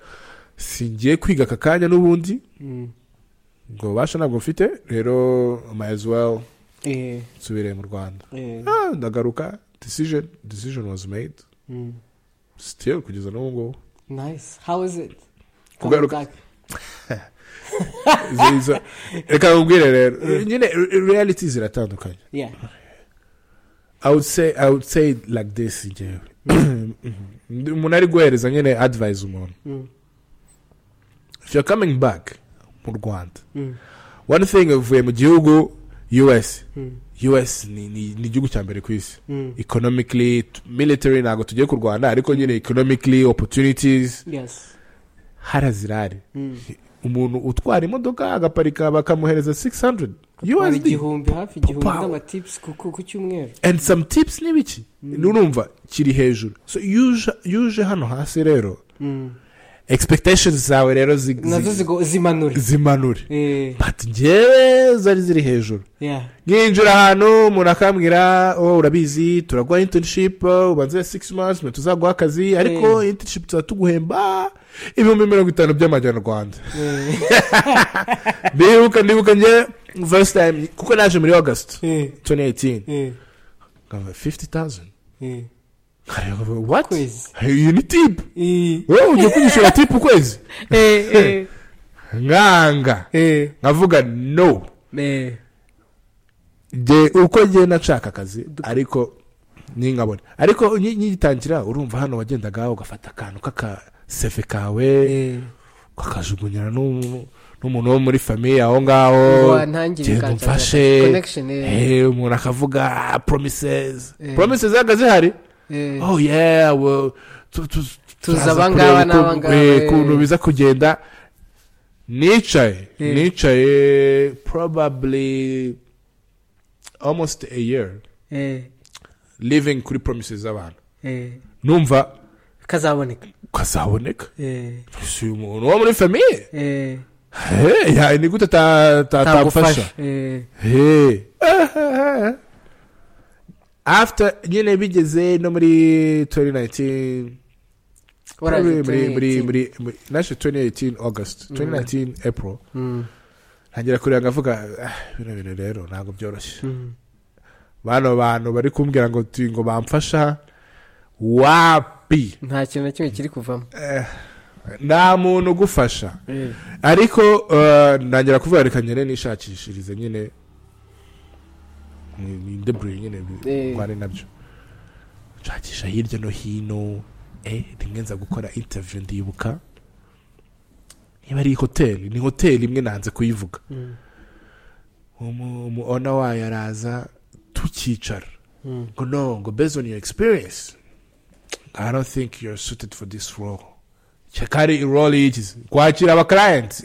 singiye kwiga aka kanya n'ubundi mm. ngo ububasha ntabwo mfite rero may as well yeah nsubire mu rwanda yeah Ah, ndagaruka decision decision was made mm. still kugeza n'ubu ngubu nice how is it Kugaruka- Coming back. Izo- izo- reka nkubwire rero nyine re- reality ziratandukanye yeah I would say I would say it like this njyewe Ndi- umuntu ari guhereza nyine advice umuntu mm. if you're coming back mu Rwanda Mm. one thing uvuye mu gihugu US Mm. US ni ni- ni igihugu cya mbere ku isi Mm. economically t- military ntabwo tugiye kurwana ariko nyine economically opportunities yes harazirari mm. umuntu utwara imodoka agaparika bakamuhereza 600 Wari USD igihumbi hafi igihumbi Pow. n'amatips ku ku- ku cyumweru and some tips ni biki nurumva kiri hejuru so yuje yuje hano hasi rero Mm. expectations zawe rero zi- zi- nazo zigo- zimanura zimanure Eh, but njyewe zari ziri hejuru yeah nkinjira ahantu umuntu akambwira oh, urabizi turaguha internship uh, ubanze six months nyuma tuzaguha akazi ariko internship tuba tuguhemba ibihumbi mirongo itanu by'amanyarwanda Eh, ndibuka ndibuka njye first time kuko naje muri august eh, 2018 eh, nkava 50000 eh. Nkareba, what Kwezi. iyi ni tip Eh, wowe ujya kugishyura tip ukwezi eh, nkanga eh, nkavuga no eh. Nge- uko ngiye nashaka akazi ariko ningabone ariko nyi- nyigitangira urumva hano wagendaga ugafata akantu k'akaseve kawe Eh. ukakajugunyira n'umu- n'umuntu wo muri famiye aho ngaho Ngo ntangire genda kanjya- umfashe connection, eh. Eh, umuntu akavuga promises Eh. promises zaga zihari Eh, oh yeah well, tu- tu- turaza abangaba kureba uko- n'abangaba, eh, eh. ukuntu biza kugenda nicaye Eh. nicaye probably almost a year eh, living kuri promises z'abantu eh. numva kazaboneka kazaboneka Eh, si umuntu wo muri famiye eh, Hey, ya, ni gute ta- ta- tagufasha. tagufasha Eh, Hey. after nyine bigeze no muri 2019 waraje Probably muri muri 2018. muri muri nashe 2018 august 2019 april Mm, ntangira kureba ngavuga "Ah, bino bintu rero ntabwo byoroshye mm. bano bantu bari kumbwira ngo tu- ngo bamfasha wapi nta kintu na kimwe kiri kuvamo Eh, nta muntu ugufasha Eh, ariko eh, ntangira kuvuga reka nyine nishakishirize nyine ni- ni ndebure nyine Eh. mbane nabyo nshakisha hirya no hino eh rimwe nza gukora interview ndibuka niba ari hoteli ni hoteli imwe nanze kuyivuga mm, umu umu owner wayo araza tukicara mm, ngo no ngo based on your experience i don't think you're suited for this role cyakari role y'igize kwakira abakirayenti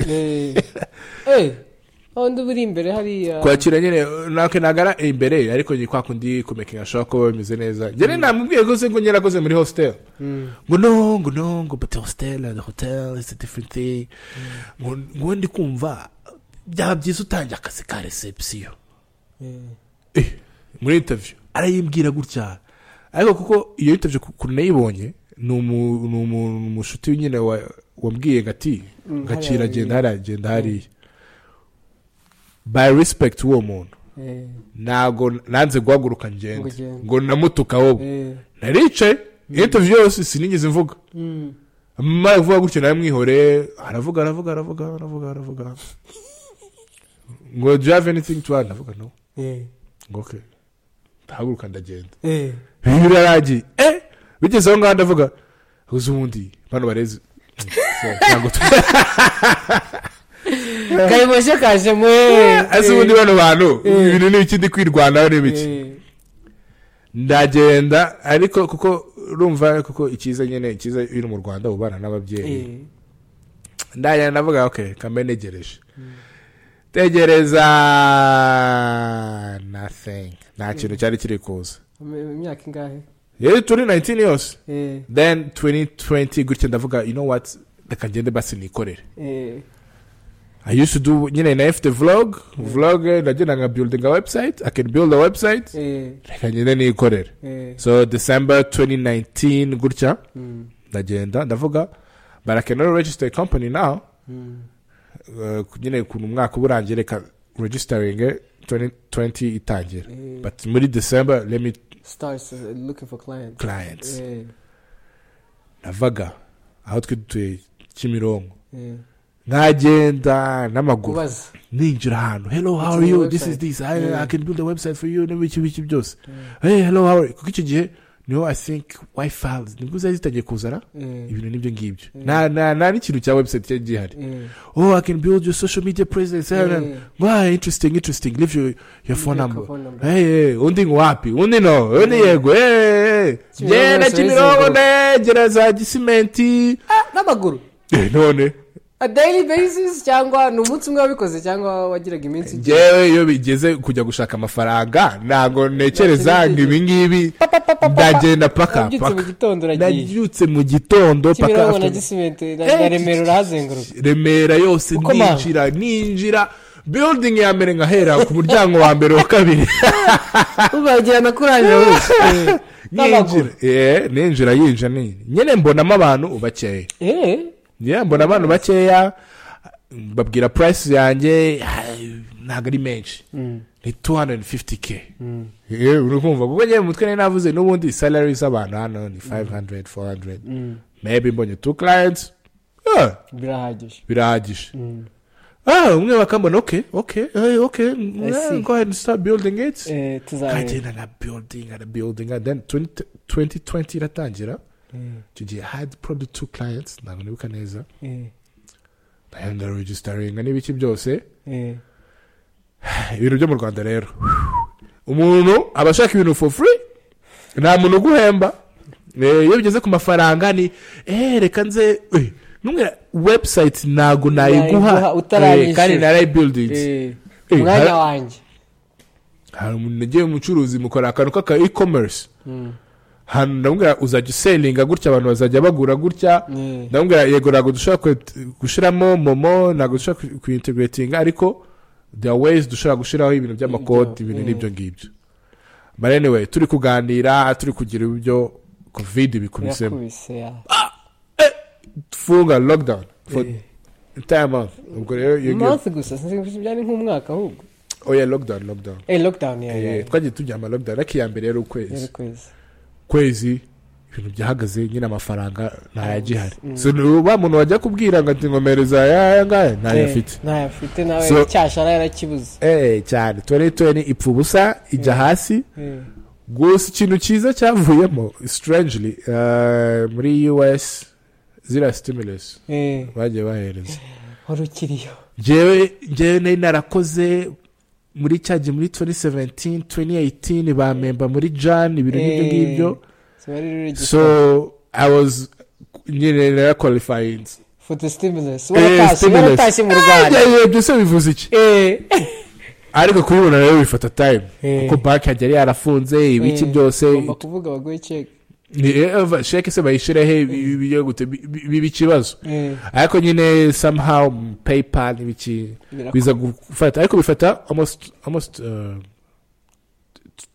undi uri imbere hariya kwakira nyine natwe nagara imbere ariko ni kwa kundi kumekinga ashobora kuba bimeze neza njyewe namubwiye rwose ngo nyarakoze muri hostel ngo no ngo no ngo but hostel and hotel is a different thing ngo ngo ndi kumva byaba byiza utangiye akazi ka reception Eh, muri interview arayimbwira gutya ariko kuko iyo interview ukuntu nayibonye ni umu- ni umu- ni umushuti nyine wa- wambwiye ngo ati gacira hariya genda hariya genda hariya by respect uwo muntu Eh, ntabwo nanze guhaguruka Ngo ngende ugende. ngo namutuka wowe eh, naricaye interview yose sinigeze mvuga mm. amara kuvuga gutyo nawe mwihore aravuga aravuga aravuga aravuga aravuga ngo do you have anything to add ndavuga no Eh, ngo okay ndahaguruka ndagenda eh. birarangiye eh bigeze aho ngaho ndavuga uzi ubundi bano barezi Mm, so, ntabwo tu- kayiboshe kajemo eh, azi ubundi eh, bano bantu Eh. ibintu ni ikindi kwirwanaho ni biki eh. ndagenda ariko kuko urumva kuko icyiza nyine icyiza iyo uri mu rwanda ubana n'ababyeyi Eh, ndagenda ndavuga ok kambe ntegereje tegereza nothing nta kintu cyari kiri kuza mu myaka ingahe yari turi 19 yose Eh, then 2020 gutya ndavuga you know what reka ngende basi nikorere eh, i used to do nyine na fite vlog vlog eh, ndagenda nka building a website i can build a website eh, reka ngende nikorere eh, so december 2019 gutya mm, ndagenda ndavuga but i can only register a company now mm. uh, nyine ukuntu umwaka uba urangiye reka registering 2020 itangire Eh, but muri december let me starts uh, looking for clients clients Eh, navaga aho twe dutuye kimironko eh. nkagenda n'amaguru kubaza ninjira ahantu hello how It's are on you your this is website." this I, Yeah. i can build a website for you n'ibiki biki byose hey hello how are you kuko icyo gihe niho i think wifi nibwo zari zitangiye kuzana Eh, ibintu nibyo ngibyo Mm. nta nta nta n'ikintu cya website cyari gihari eh, oh i can build your social media presence eh. why interesting interesting leave your, your phone Leave your number phone number. hey, hey, undi ngo wapi undi no undi Mm. yego hey, hey. Kimironko yasubiza genda kimironko inyuma. negera za gisimenti Ah, n'amaguru Eh, none a daily basis cyangwa ni umunsi umwe wabikoze cyangwa wagiraga iminsi igi- ngewe iyo bigeze kujya gushaka amafaranga ntabwo ntekereza ngo ibi ngibi ndagenda paka Nabyutse mu paka gitondo uragiye nabyutse mu gitondo paka kimironko na after- gisimenti na Eh, na remero urahazenguruka remera yose Uko mama. ninjira ninjira building ya mbere nkahera ku muryango wa mbere wa kabiri ubagira na kuranje hose Eh, n'amaguru yinjira eh, ninjira yinjira ni nyine mbonamo abantu bakeya eh Yeah, mbona abantu bakeya babwira price yanjye ah, ntabwo ari menshi ni 250k Eh, uri kumva kuko njyewe mu mutwe nari navuze n'ubundi salary z'abantu hano ni 500 400 maybe mbonye two clients yeah, birahagije birahagije Mm. ah umwe bakambona okay okay eh, okay mm, I see. go ahead and start building it Eh, tuzareba kagenda na building na building and then 20 2020 iratangira Mm. icyo gihe i had probably two clients ntabwo nibuka neza Eh, ndagenda regisitaringa n'ibiki byose eh, ibintu byo mu rwanda rero umuntu aba ashaka ibintu for free nta muntu uguhemba Eh, iyo bigeze ku mafaranga ni eh reka nze eh, numwe website ntago nayiguha Nayiguha utarayishyura. eh, kandi narayibuildingi eh. Eh, umwanya har- wanjye hari umuntu nagiye umucuruzi mukora akantu k'aka e-commerce Mm. hantu ndamubwira uzajya uselinga gutya abantu bazajya bagura gutya Eh, ndamubwira yego ntabwo dushobora kwe- gushyiramo momo ntabwo dushobora kuyintegratinga ariko there are ways dushobora gushyiraho ibintu by'amakoti Ibyo, ibintu eh. n'ibyo ngibyo but anyway turi kuganira turi kugira ibyo covid bikubisemo birakubise ya dufunga lockdown for Eh. entire month ubwo rero iyo ngiyo month gusa sinzi byari nk'umwaka ahubwo oya lockdown lockdown eh lockdown ya Eh, ya twagiye turyama lockdown ariko iya mbere yari ukwezi kwezi kwezi ibintu byahagaze nyine amafaranga ntayagihari so wa muntu wajya kubwira ngo ati ngomereza yaya ngaya ntayafite ntayafite nawe So- cyashara yarakibuze Eh, cyane twenty twenty ipfa ubusa ijya hasi Eh, gusa ikintu cyiza cyavuyemo strangely eh, muri us ziriya stimulus eh, bagiye bahereza wari ukiriyo njyewe njyewe nari narakoze muri cya gihe muri 2017 2018 bamemba muri jan ibintu nk'ibyo ngibyo Eh, sinari rero igitabo. so i was nyine narakwalifayingi for the stimulus waratashye waratashye mu rwanda byose bivuze iki Eh, ariko kubibona rero bifata time Eh. kuko banki yari yarafunze ibiki Eh, byose ugomba kuvuga baguhe check ni eva sheke se bayishyiraho ibyo gute bi- bi- biba ikibazo Eh, ariko nyine somehow paypal n'ibiki birakora. biza gufata ariko bifata almost almost uh,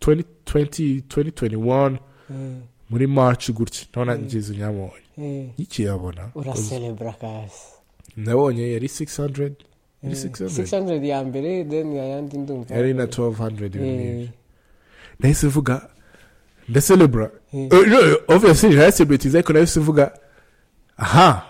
20 20 2021 Eh, muri march gutya ndabona ngize nyamubonye eh, ikiyabona uracelebra kasi nabonye yari 600 yari 600 600 ya mbere then ayandi ndumva yari na 1200 ibintu nk'ibyo. Eh, nahise vuga ndacelebra Mm. Eh, no, obviously ntaracelebretinze ariko nahise vuga aha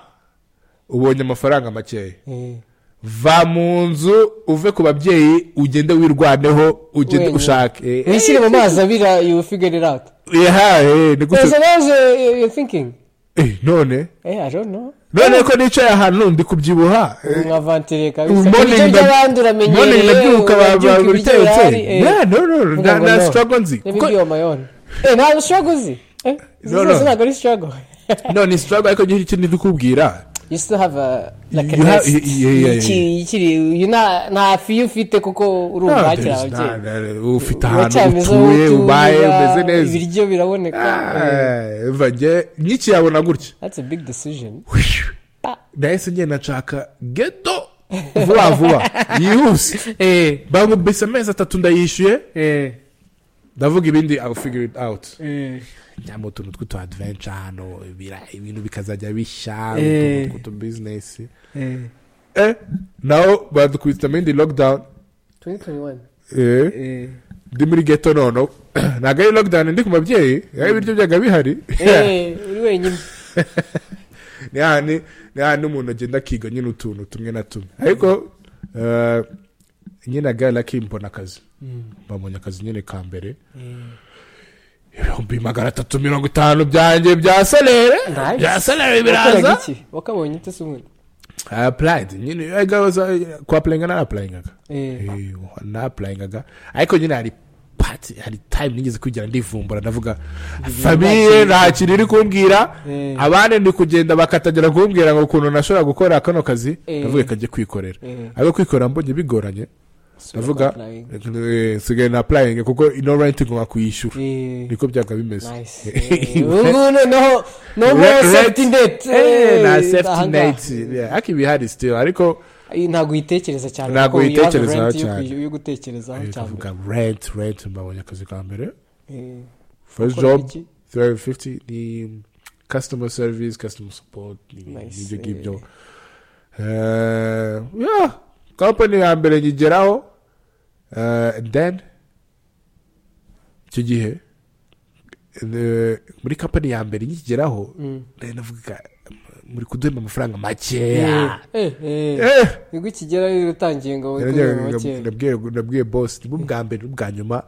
ubonye amafaranga makeya eh. va mu nzu uve ku babyeyi ugende wirwaneho ugende Wenyine. ushake wishyire mu mazi abira you will figure it out yahaye ni so, so gutyo that's uh, you- you're thinking Eh, none eh i don't know none ko nicaye ahantu ndi kubyibuha Eh, nka vantire kabisa morning ibyo na- by'abandi morning uramenyereye ndabyuka urabyuka ibiryo bihari babitetse eh, no no no Vuga nta- ngo nta no. struggle nzi Kuko- n'ibiryo on my own eh ntabwo struggle uzi eh izi No, no. zose ntabwo ari struggle no ni struggle ariko nyine ikindi ndi kubwira you still have a like a You have- nest yeah, yeah, yeah, yeah. Iki- ikiri you na nta fiyo ufite kuko uri No, umwakira there's ababyeyi not, eh, ufite ahantu uracamiza aho utuye ubaye utuye umeze neza ibiryo biraboneka eh, Ah, vange nkikiyabona gutya that's a big decision Pa. nahise ngenda nshaka geto vuba vuba yihuse eh bamubise amezi atatu ndayishyuye eh ndavuga ibindi ill figure it out eh njyamo utuntu tw'utu adventure hano ibira- ibintu bikazajya bishya Eh. utuntu tw'utu business eh eh naho badukubitamo indi lockdown 2021 eh eh ndi muri geto noneho ntabwo ari lockdown ndi ku mabyeyi aho ibiryo byaga bihari eh uri wenyine ni hahandi ni hahandi umuntu agenda akiga nyine utuntu tumwe na tumwe ariko eh, nyine agaya laki mbona akazi mbabonye akazi nyine ka mbere ibihumbi magana atatu mirongo itanu byanjye bya salere Nice. bya salere wakoraga biraza iki wakabonye ute se ubundi i applied nyine I was, uh, kuapplyinga naraplayingaga eh naplayingaga ariko nyine hari pati hari time nigeze kwigira ndivumbura ndavuga famiye nta kintu iri kumbwira Eh. abandi ndi kugenda bakatagira kumbwira ngo ukuntu nashobora gukora kano kazi Eh. ndavuga kajye kwikorera Eh. ariko kwikorera mbonye bigoranye ndavuga applying. eh, nsigaye na applying kuko ino rent ngomba kuyishyura eh niko byaga bimeze nice Eh, ubu noneho no more Red- red- safety net Eh, nta Eh, safety ahangaha. net Yeah, ariko ibihari still ariko Eh, ntabwo uyitekereza cyane Ntabwo kuko you have uyitekerezaho rent yo cyane. kuyi- yo gutekerezaho cyane ndavuga rent rent mbabonye akazi ka mbere Eh, first ukora job iki? 350 ni customer service customer support n'ibintu Nice, nk'ibyo eh. ngibyo Eh, yeah, company ya mbere nyigeraho eh, then icyo gihe eh, muri company ya mbere nyigeraho Mm. nari navuga muri kuduhemba amafaranga Eh, makeya eh, eh. Eh, nibwo ukigera rero utangiye ngo wikorere nabwiye- makeya nabwiye- nabwiye boss nibwo bwa mbere n'ubwa nyuma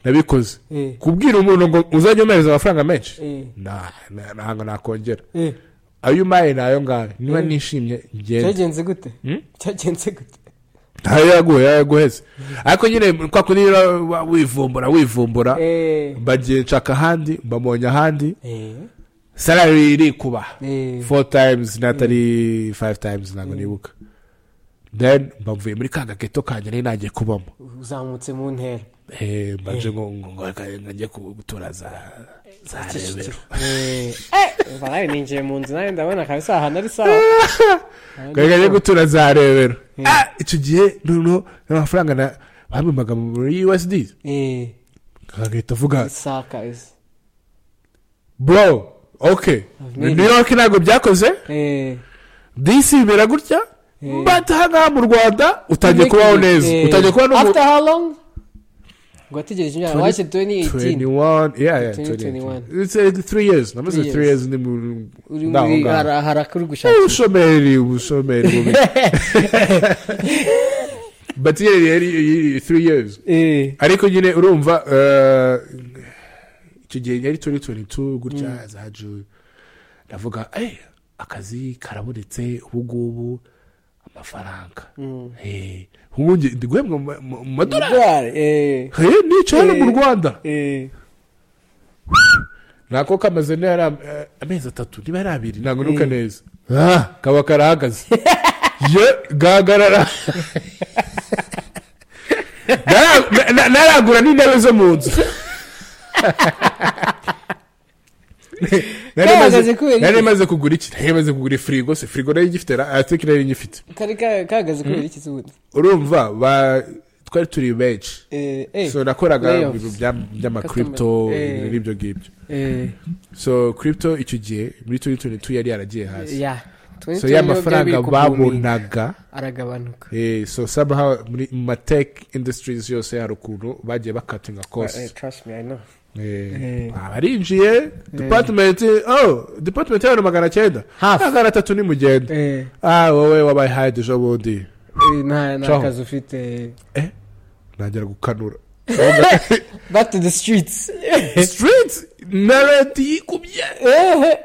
nabikoze Eh, kubwira umuntu ngo uzajya umwohereza amafaranga menshi eh, Nah, na- ntabwo nakongera eh. ayo umaye ni ayo ngayo niba Mm. nishimye ngenda cyagenze gute Hmm? cyagenze gute ntayo yaguhe yaguheze ariko nyine kwa kundi rero wa- wivumbura wivumbura Eh, mbagiye nshaka ahandi mbamubonye ahandi eh, salari irikuba eh. four times n'atari five times ntabwo nibuka then mbavuye muri ka gaketo kanjye nari nagiye kubamo uzamutse mu ntera Eh, mbaje ngo ngo- ngo reka njye ku- gutura za za rebero Eh, eh, umva nawe ninjiye mu nzu nawe ndabona kabisa ahantu ari sawa reka njye gutura za rebero Ah, icyo gihe noneho n'amafaranga na bambimbaga muri usd Eh, agahita avuga isaka izi bro ok Made new york ntabwo byakoze Eh, dc bimera gutya Eh. but aha ngaha mu rwanda utangiye kubaho neza Eh, utangiye kuba after how long ngo wategereje imyaka Twenty- washyize 2018 2021. 21 years namaze Three 3 years. years ndi mu uri ndaho muri ngaho. hari- hari akari gushaka ubushomeri ubushomeri bubi but yari yari yari 3 years Eh, ariko nyine urumva eh, icyo gihe yari 2022 gutya za june ndavuga "Eh, akazi karabonetse ubu ngubu amafaranga mm. Eh, ubu nge- ndi guhembwa mu ma- mu mu madorari Dolari, eh, Eh, nicaye hano mu Eh. rwanda eh, nako kamaze niba ari am- eh, amezi atatu niba ari abiri ntabwo nuka neza Ah, kaba karahagaze ye gahagarara Nara- na- na- naragura n'intebe zo mu nzu Nari Gahagaze maze- kubera iki? nari maze kugura iki nari maze kugura firigo se firigo nari ngifite atike nari ngifite kari ka- kahagaze kubera iki se ubundi urumva ba- twari turi benshi Eh, eh, so nakoraga layoffs. ibintu bya- Customer. by'amakripto Eh. n'ibyo ngibyo eh, so kripto icyo gihe muri twenty twenty two yari yaragiye hasi yeah. so ya 2020 mafaranga byari biri kubooming, babonaga aragabanuka eh, so somehow muri mu matech industries yose hari ukuntu bagiye bakatinga Eh, cost trust me i know Eh, Eh. abarinjiye department oh department yawe ni magana cyenda Half. magana atatu ni mugenda eh, ah wowe wabaye hide ejo bundi eh, nta nta Ciao. kazi ufite ntangira gukanura back to the streets street na leta yikubye Eh,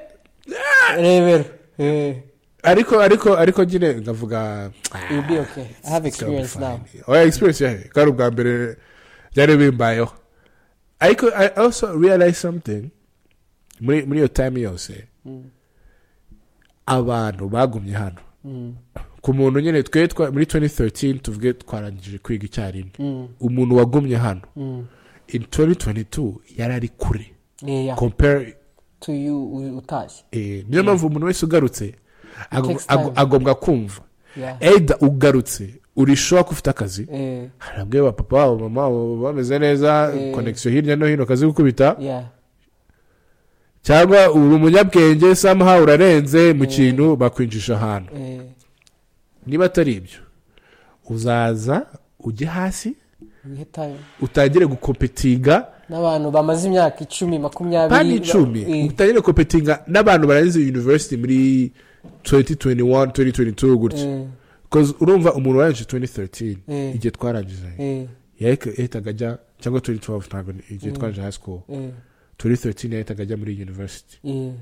rebero Eh, ariko ariko ariko nyine ngavuga you'll be okay i have It's gonna be experience now fine. oya experience yawe ko ari ubwa mbere byari bimbayeho ariko i also realize something muri muri iyo time yose abantu bagumye hano Mm, ku muntu nyine twe twa- muri 2013 tuvuge twarangije kwiga icyarimwe mm, umuntu wagumye hano mm. in 2022 yari ari kure Eh, yeah. compare to you u- utashye eh, niyo mpamvu umuntu wese ugarutse agom- takes time. agom- agombwa kumva yeah. either ugarutse uri sure ko ufite akazi Eh, hari abwe ba papa ba mama baba bameze neza Eh. konegisiyo hirya no hino kazi gukubita yeah. cyangwa uri umunyabwenge somehow urarenze mu kintu bakwinjisha ahantu Eh, niba atari ibyo uzaza ujye hasi wihe time utangire gukopetinga n'abantu bamaze imyaka icumi makumyabiri kandi ba- icumi eh, utangire gukopetinga n'abantu barangiza university muri 2021 2022 gutya eh, Because urumva umuntu warangije 2013 Eh. igihe twarangije eh, yahitaga ajya cyangwa 2012 ntabwo ni- igihe twarangije high school eh, 2013 yahitaga ajya muri university eh,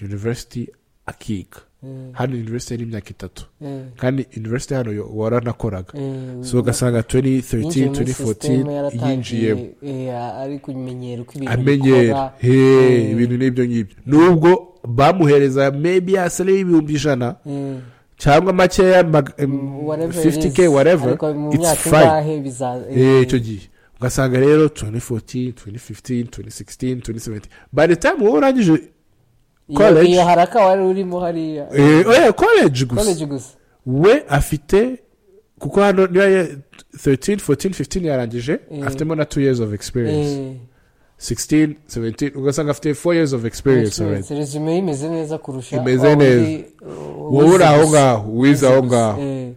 university akiga eh, hano university yari imyaka itatu eh, kandi university hano yo- waranakoraga eh, so ugasanga yinjiye 2013 muri sisiteme 2014 yaratangiye, yinjiyemo eh, ari kumenyera uko ibintu amenyera bikora. he Eh, ibintu n'ibyo ngibyo nubwo bamuhereza maybe yasale y'ibihumbi ijana eh, cyangwa makeya mag- whatever it 50k is. whatever Ariko mu it's myaka fine ingahe biza- Eh, eh, icyo gihe ugasanga rero 2014 2015 2016 2017 by the time wowe urangije iyo- college. iyo haraka wari urimo hariya eh, oya college gusa college gusa we afite kuko hano niba ye- 13 14 15 yarangije Mm. afitemo na 2 years of experience Eh, 16 17 ugasanga afite 4 years of experience already experience. resume ye imeze neza kurusha Imeze wa neza. wundi, uh, wowe uri wize aho gusa. ngaho wize aho ngaho Eh,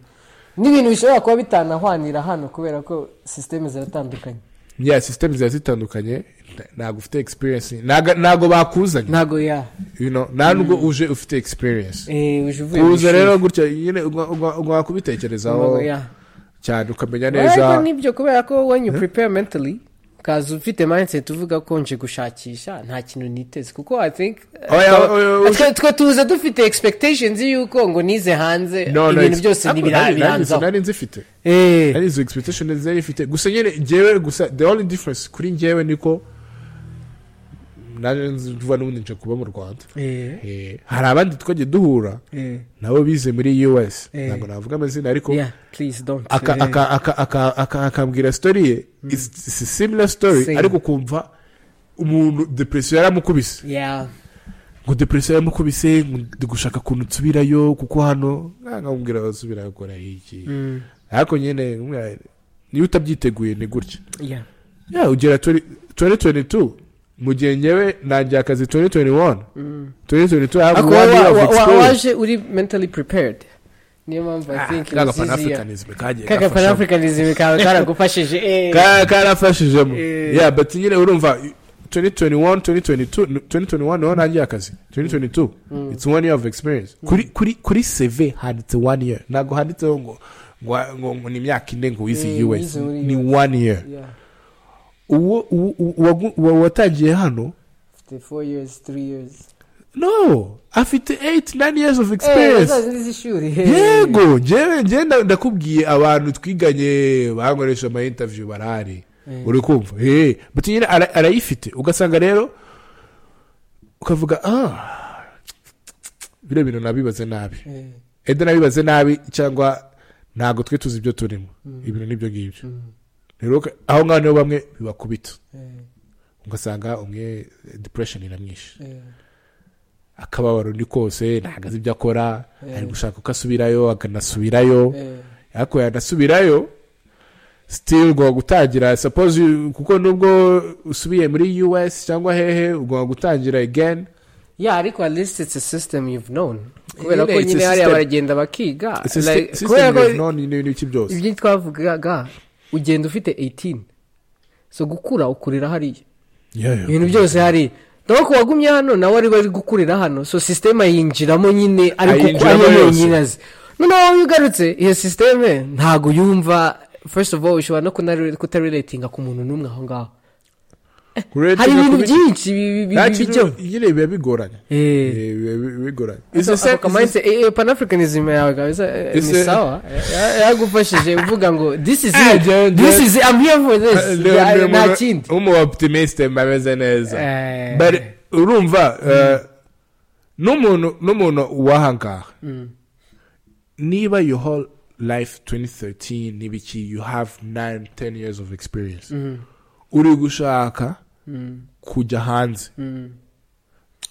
n'ibintu bishobora kuba bitanahwanira hano kubera ko sisiteme ziratandukanye ya system ziba zitandukanye nta- ntabwo ufite experience ntago- ntago bakuzanye ntabwo ya you know, nta nubwo uje ufite experience eh, uje uvuye mu kuza ishuri. rero gutya nyine ugwa- ugwa- ugwa kubitekerezaho Ntabwo ya. cyane ukamenya ariko neza nibyo kubera ko when you prepare mentally ukaza ufite mindset uvuga ko nje gushakisha nta kintu niteze kuko i think Oya, oya, oya. twe twe tuza dufite expectations y'uko ngo nize hanze No, no, ibintu ex- byose ntabwo nari- nari- ntibiranzaho nari nzifite Eh, ari izo expectation zari ifite gusa nyine njyewe gusa the only difference kuri njyewe niko naje nzivuga n'ubundi nje kuba mu rwanda eh, Eh, hari abandi twagiye duhura eh, nabo bize muri us Eh. ntabwo navuga amazina ariko yeah, please don't, aka- eh, aka- aka- aka- aka- akambwira story ye it's it's a similar story Same. ariko ukumva umuntu depresiyo yaramukubise yeah, ngo depresiyo yaramukubise ngo ndi gushaka kuntu nsubirayo kuko hano nkamubwira basubira gukora iki mm, ariko nyine umwe- niyo utabyiteguye ni gutya yeah, ya ugera 20- 2022 mu gihe ngewe nangiye akazi 2021 mm. 2022 I have Ariko one wa- year of wa- wa- experience. waje uri mentally prepared niyo mpamvu i Ah, think it ka was easier Pan-Africanism kagiye kaka gafashamo. panafricanism kawe karagufashije eh. Ka- karafashijemo Eh. ya but nyine urumva 2021 2022 2021 niho nangiye akazi 2022 it's one year of experience kuri kuri kuri CV handitse one year ntabwo handitseho ngo ngo- ngo ngo ni imyaka ine ngo wize Eh, US wize muri ni US. one year Yeah, uwo uwo- uwo- uwo watangiye hano after four years three years no afite 8 9 years of Eh, experience bazazi z'ishuri yego njyewe njyewe nda- ndakubwiye abantu twiganye bankoresha ama interview barahari uri kumva hey but nyine ara- arayifite ugasanga rero ukavuga ah biriya bintu nabibaze nabi ede nabibaze nabi cyangwa ntabwo twe tuzi ibyo turimo ibintu n'ibyo ngibyo rero uka- aho ngaho niho bamwe bibakubita ugasanga umwe depression iramwishe akababaro ni kose ntabwo azi ibyo akora ari gushaka uko asubirayo akanasubirayo ariko yanasubirayo sitiri ugomba gutangira suppose kuko nubwo usubiye muri us cyangwa hehe ugomba gutangira again yeah ariko at least it's a system you've known kubera ko it's a nyine hariya system. baragenda bakiga Ese like, si- kubera system ko is known n'ibintu iki byose ibyo twavugaga ugenda ufite 18 so gukura ukurira hariya Yeah, yeah. ibintu byose hari dore ko wagumye hano nawe ari bari gukurira hano so sisiteme yinjiramo nyine ariko uko Ayinjiramo ariyo yose. yonyine azi noneho wowe ugarutse iyo sisiteme ntabwo yumva first of all ushobora no kunare- kutarelatinga ku muntu n'umwe aho ngaho Kurete hari ibintu kubi- byinshi bi- bi- nta bi- kintu- bijyo nyine biba bigoranye Eh. Eh, biba bi- bigoranye So, Izi se- ako mindset- eh, eh, panafricanism yawe kabisa eh, Ese- ni sawa Ya- yagufashije uvuga ngo this is Ah, it John, this John. is it, I'm here for this Eh, Leon, Ya- ni nta umuntu- kindi umu optimiste ameze neza Eh. But urumva eh, n'umuntu n'umuntu wahangaha niba your whole life 2013 n'ibiki you have 9 10 years of experience uri gushaka kujya hanze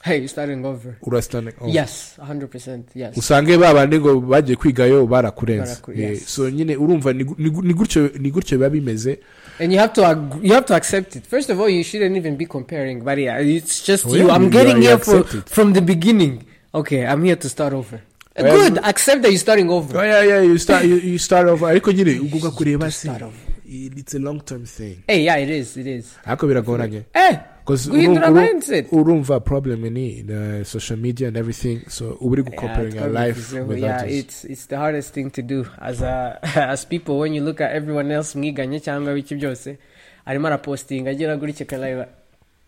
hey you starting over urasitane yes 100% yes usange ba bandi ngo bagiye kwigayo barakurenza Baraku- Eh, yes. so nyine urumva ni gu- ni gu- ni gutyo ni gutyo biba bimeze And you have to ag- you have to accept it. First of all, you shouldn't even be comparing. But yeah, it's just Oh, you. yeah, I'm you- getting you here for, accept it. from the beginning. Okay, I'm here to start over. Uh, Well, Good. Accept that you're starting over. Oh, yeah, yeah, you start, you, you start off ariko nyine ugomba kureba si start off. it's a long term thing Hey, yeah, it is. It is. ariko biragoranye Eh, 'Cause guhindura uru- uru- mindset. urumva problem ni the social media and everything so uba uri gucomparing Yeah, your life totally. with yeah, others it's it's the hardest thing to do as a as people when you look at everyone else mwiganye cyangwa biki byose arimo arapostinga agera kuri kekarayiba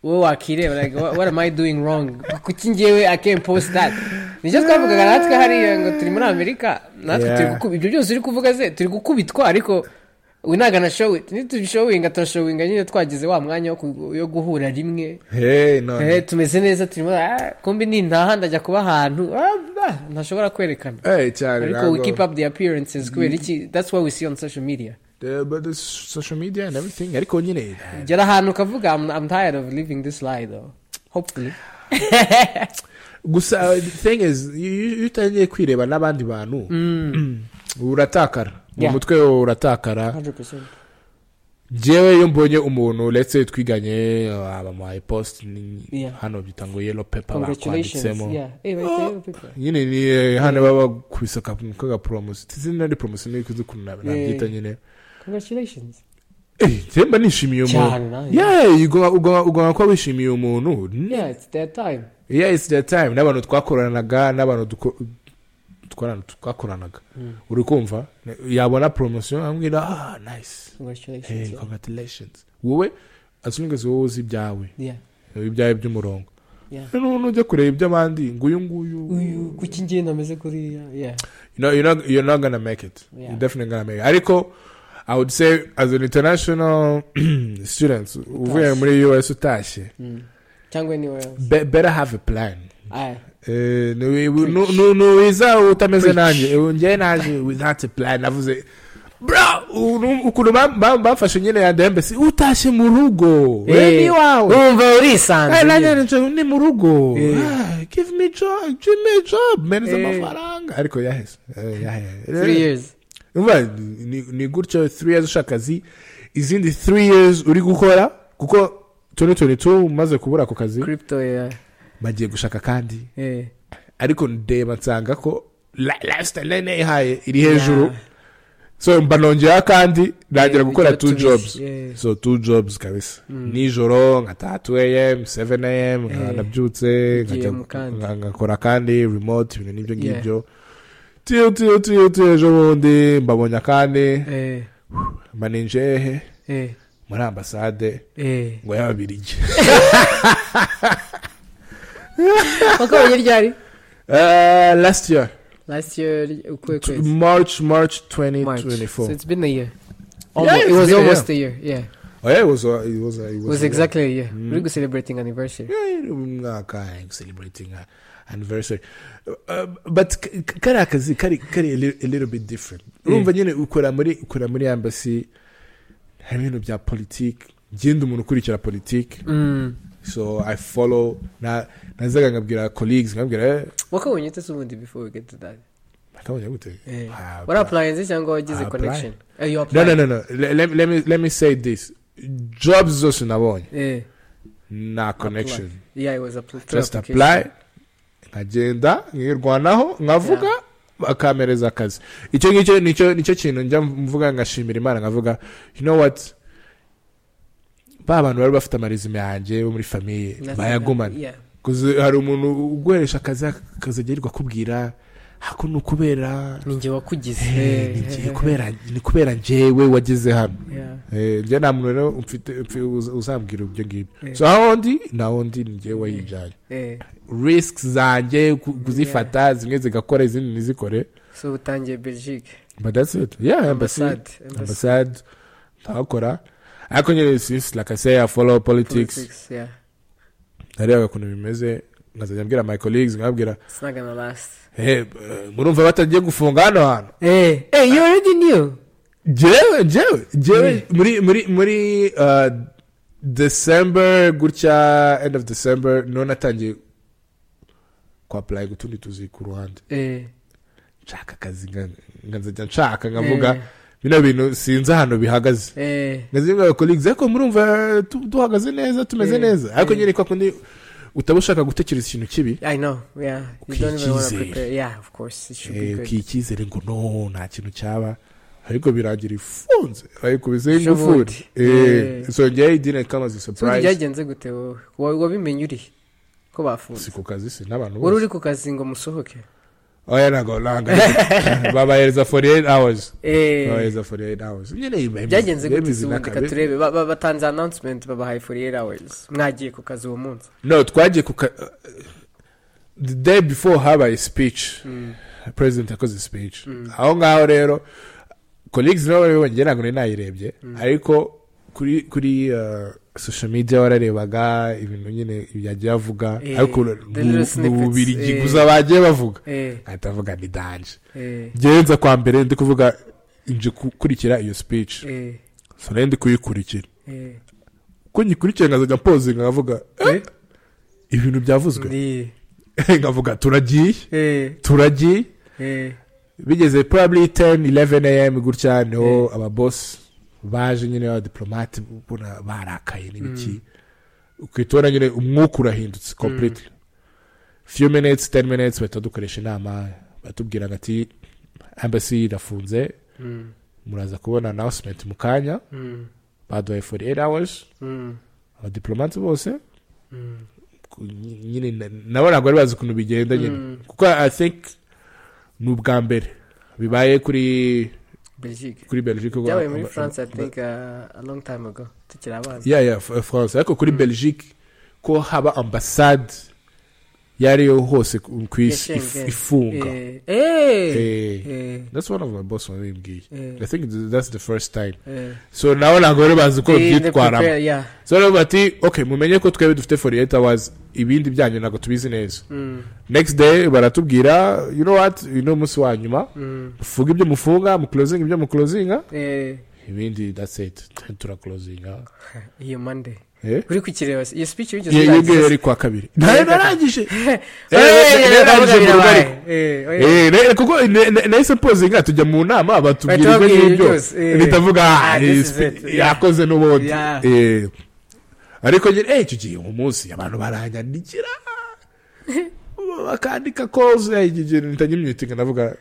wowe wakirebera like, what, what am i doing wrong kuki njyewe i can't post that nicyo twavugaga natwe hariya ngo turi muri amerika natwe Yeah. turi gukubi ibyo byose uri kuvuga ze turi gukubitwa ariko we ntago anashowinga nitubishowinga turashowinga nyine twagize wa mwanya wo ku- yo guhura rimwe hey no Eh, tumeze neza turimo ah, kumbi nintaha ndajya kuba ahantu ah, ah, ntashobora kwerekana hey cyane ariko we ntabwo- keep up the appearances kubera iki that's what we see on social media The- but the social media and everything ariko nyine gera ahantu ukavuga I'm, I'm tired of living this lie though hopefully gusa uh, the thing is iyo- iyo utangiye kwireba n'abandi bantu uratakara mu Yeah. mutwe wawe uratakara 100% njyewe iyo mbonye umuntu letse twiganye uh, bamuhaye post ni- Yeah. hano byita ngo yellow paper congratulations bakwanditsemo yeah eh right there people nyine ni eh, hano baba bakubise aka- kagaporomosi izina ni poromosi niyo ikunze ukuntu nab- Yeah. nabyita nyine congratulations Eh, njyewe mba nishimiye umuntu cyane nawe Yeah, yeah, ugomba- ugomba ugomba kuba wishimiye umuntu yeah it's their time yeah it's the time n'abantu twakoranaga n'abantu duko- twarana- twakoranaga uri kumva yabona poromosiyo ambwira ah nice congratulations hey yeah. congratulations wowe as long as wowe uzi ibyawe yeah ibyawe by'umurongo yeah Noneho nujya kureba iby'abandi ngo uyu nguyu uyu kuki ngiye ntameze kuriya yeah you know, you're not you're not gonna make it. Yeah. You're definitely gonna make it. Ariko, I would say as an international student, uvuye muri US utashye, Mm. cyangwa anywhere else be, better have a plan. aye Eh, ni- wi- nu- nu- nuwiza utameze nanjye Eh, njyewe naje without a plan navuze bra unu- ukuntu bam- bam- bamfashe nyine ya dembesi utashye mu rugo Eh, Weni wawe wumva urisanze Hey, nyine. nanjye nje ni mu rugo Eh. Ah, give me job give me job meniza Eh. amafaranga ariko yaheze Eh, yaheze three years Umva, ni- ni- ni gutyo 3 years ushaka zi izindi 3 years uri gukora kuko 2022 umaze kubura ako kazi crypto yeah bagiye gushaka kandi eh ariko ndeba nsanga ko la- lifestyle nari nayihaye iri hejuru so mba nongeyeho kandi nagira Yeah, gukora bijya two tubiri. jobs Yeah. so two jobs kabisa nijoro nka 3am 7am Yeah. nabyutse Ugiye nkajya- mu kandi. nka- ngakora kandi remote ibintu n'ibyo Yeah. ngibyo tiyo tiyo tiyo tiyo ejo bundi mbabonye akandi eh maninjehe eh muri ambasade eh ngo y'ababirigi wakabaye ryari Eh, last year last year ukwe t- kwezi march march march so 2024 it's been a year Yeah, almost, it's it was been a almost a year yeah Oh, yeah, it was. Uh, it was. Uh, it was, was uh, exactly yeah uri gucelebrating anniversary Yeah, you know, mwaka celebrating uh, anniversary uh, but k- k- kariya kazi kari kari a little, a little bit different urumva nyine ukora muri ukora muri embassy harimo ibintu bya politiki ngenda umuntu ukurikira politiki Mm. so i follow na nazaga nkabwira colleagues nkabwira eh wakabonye ute se ubundi before we get to that akabonye gute Eh. Ah, warapurayinze cyangwa wagize Ah, connection Eh, you no applied. no no no Le- let, me- let me let me say this jobs zose nabonye Eh, na connection yeah, it was a pl- through just application. apply nkagenda nkirwanaho nkavuga bakampereza akazi icyo ngicyo nicyo nicyo kintu njya mvuga ngashimira imana nkavuga you know what ba bantu bari bafite amarizime yanjye bo muri famiye Nothing bayagumana happened. Yeah. Kuzi- hari umuntu uguheresha akazi akazagera akubwira hako ni ukubera ni njye wakugize Eh, ni njye- kubera- ni kubera njyewe wageze hano Yeah. Eh, njye nta muntu rero umfite- umfi- uz- uzambwira ibyo ngibyo Eh. so aho ndi naho ndi ni njyewe wayijyanye Eh, risks zanjye ku- kuzifata zimwe zigakora izindi ntizikore so utangiye belgique but that's it yeah embassy Ambassade. Ambassade. ambassade ndahakora ariko nyine since like i say i follow politics Politics, yeah. narebaga ukuntu bimeze nkazajya mbwira my colleagues nkabwira It's not gonna last. hey eh, murumva batagiye gufunga hano hantu Hey, hey, you already knew. jewe jewe jewe Mm. muri muri muri uh, december gutya end of december niho natangiye kwapulaye gutundi tuzi ku ruhande Eh, nshaka akazi nka- nka nzajya nshaka nkavuga bino bintu sinzi ahantu bihagaze eh, nkazimwe abakoligizi ariko murumva tu- duhagaze neza tumeze Eh, neza ariko eh. nyine kwa kundi utaba ushaka gutekereza ikintu kibi I know. Yeah, you don't even want to Ukicyizere. prepare. Yeah, of course, it should be Eh, good. ukiha icyizere ngo no nta kintu cyaba ariko birangira ifunze bayikubizeho ingufuri Shobundi. Eh, Eh. so njyewe didn't come as a So ubundi surprise byagenze gute wowe? Wa- wabimenye uri ko bafunze si ku kazi si wari n'abantu bose uri ku kazi ngo musohoke oya ntabwo ntabwo babahereza 48 hours Eh, babahereza 48 hours nyine bemeza- byagenze gute bemeza se ubundi inaka- reka turebe Ba- ba- batanze announcement babahaye for eight hours mwagiye ku kazi uwo munsi no twagiye ku ka- the day before habaye speech Mm. president yakoze speech Mm. aho ngaho rero colleagues nabo babibonye njye ntabwo nari nayirebye ariko kuri kuri uh, social media wararebaga ibintu nyine yagiye avuga Eh, ariko the little mu snippets, bubirigi eh. gusa bagiye bavuga Eh, ahita avuga ni danje eh, ngenza kwa mbere ndi kuvuga nje gukurikira iyo speech eh, so nari ndi kuyikurikira eh. ko nyikurikiye nkazajya mpozinga nkavuga eh, ibintu byavuzwe Ndi- nkavuga turagiye eh, turagiye eh, bigeze probably 10 11 am gutya niho ababosi baje nyine abadiplomate ubona barakaye n'ibiki ukitubona nyine umwuka urahindutse completely few minutes 10 minutes bahita dukoresha inama batubwira ngo ati embassy irafunze mm, muraza kubona announcement mu kanya mm, baduhaye 48 hours mm, abadiplomate bose mm. ku- nyine na- nabo ntabwo bari bazi ukuntu bigenda nyine Mm. kuko i think ni ubwa mbere bibaye kuri belgique kuri belgique ubwo- byabaye muri aba- france i aba- think uh, a long time ago tukiri abana yeah, yeah, F- france ariko kuri belgique ko haba ambasade iyo ariyo hose ku ku isi if- Yashinze. ifunga Eh, eh, Eh, eh, that's one of my boss wabimbwiye eh, i think th- that's the first time eh. so nabo ntabwo bari bazi uko They- they byitwaramo prepare, yeah. so rero bati okay mumenye ko twebwe dufite 48 hours ibindi byanyu ntabwo tubizi neza Mm, next day baratubwira you know what uyu ni umunsi wa nyuma mm, mufunga ibyo mufunga muclosinga ibyo muclosinga eh, ibindi that's it turaclosinga iyo mande eh uri kukireba se? iyo speech wigeze iyo urangiza ngiyo se? yari kuwa kabiri ntayo narangije Eh, Eh, eh, eh, eh, baje mu birabaye. rugarika. Eh, oya. Eh, ne- kuko ne- ne- nahise pozinga tujya mu nama batubwira Batubwira ibyo ibyo ngibyo byose, eh. bitavuga Ah, this is it, yeah. yakoze n'ubundi Yeah. Eh. ariko nyine eh, icyo gihe umunsi abantu baranyandikira bakandika koze ntitanyimyitinga ndavuga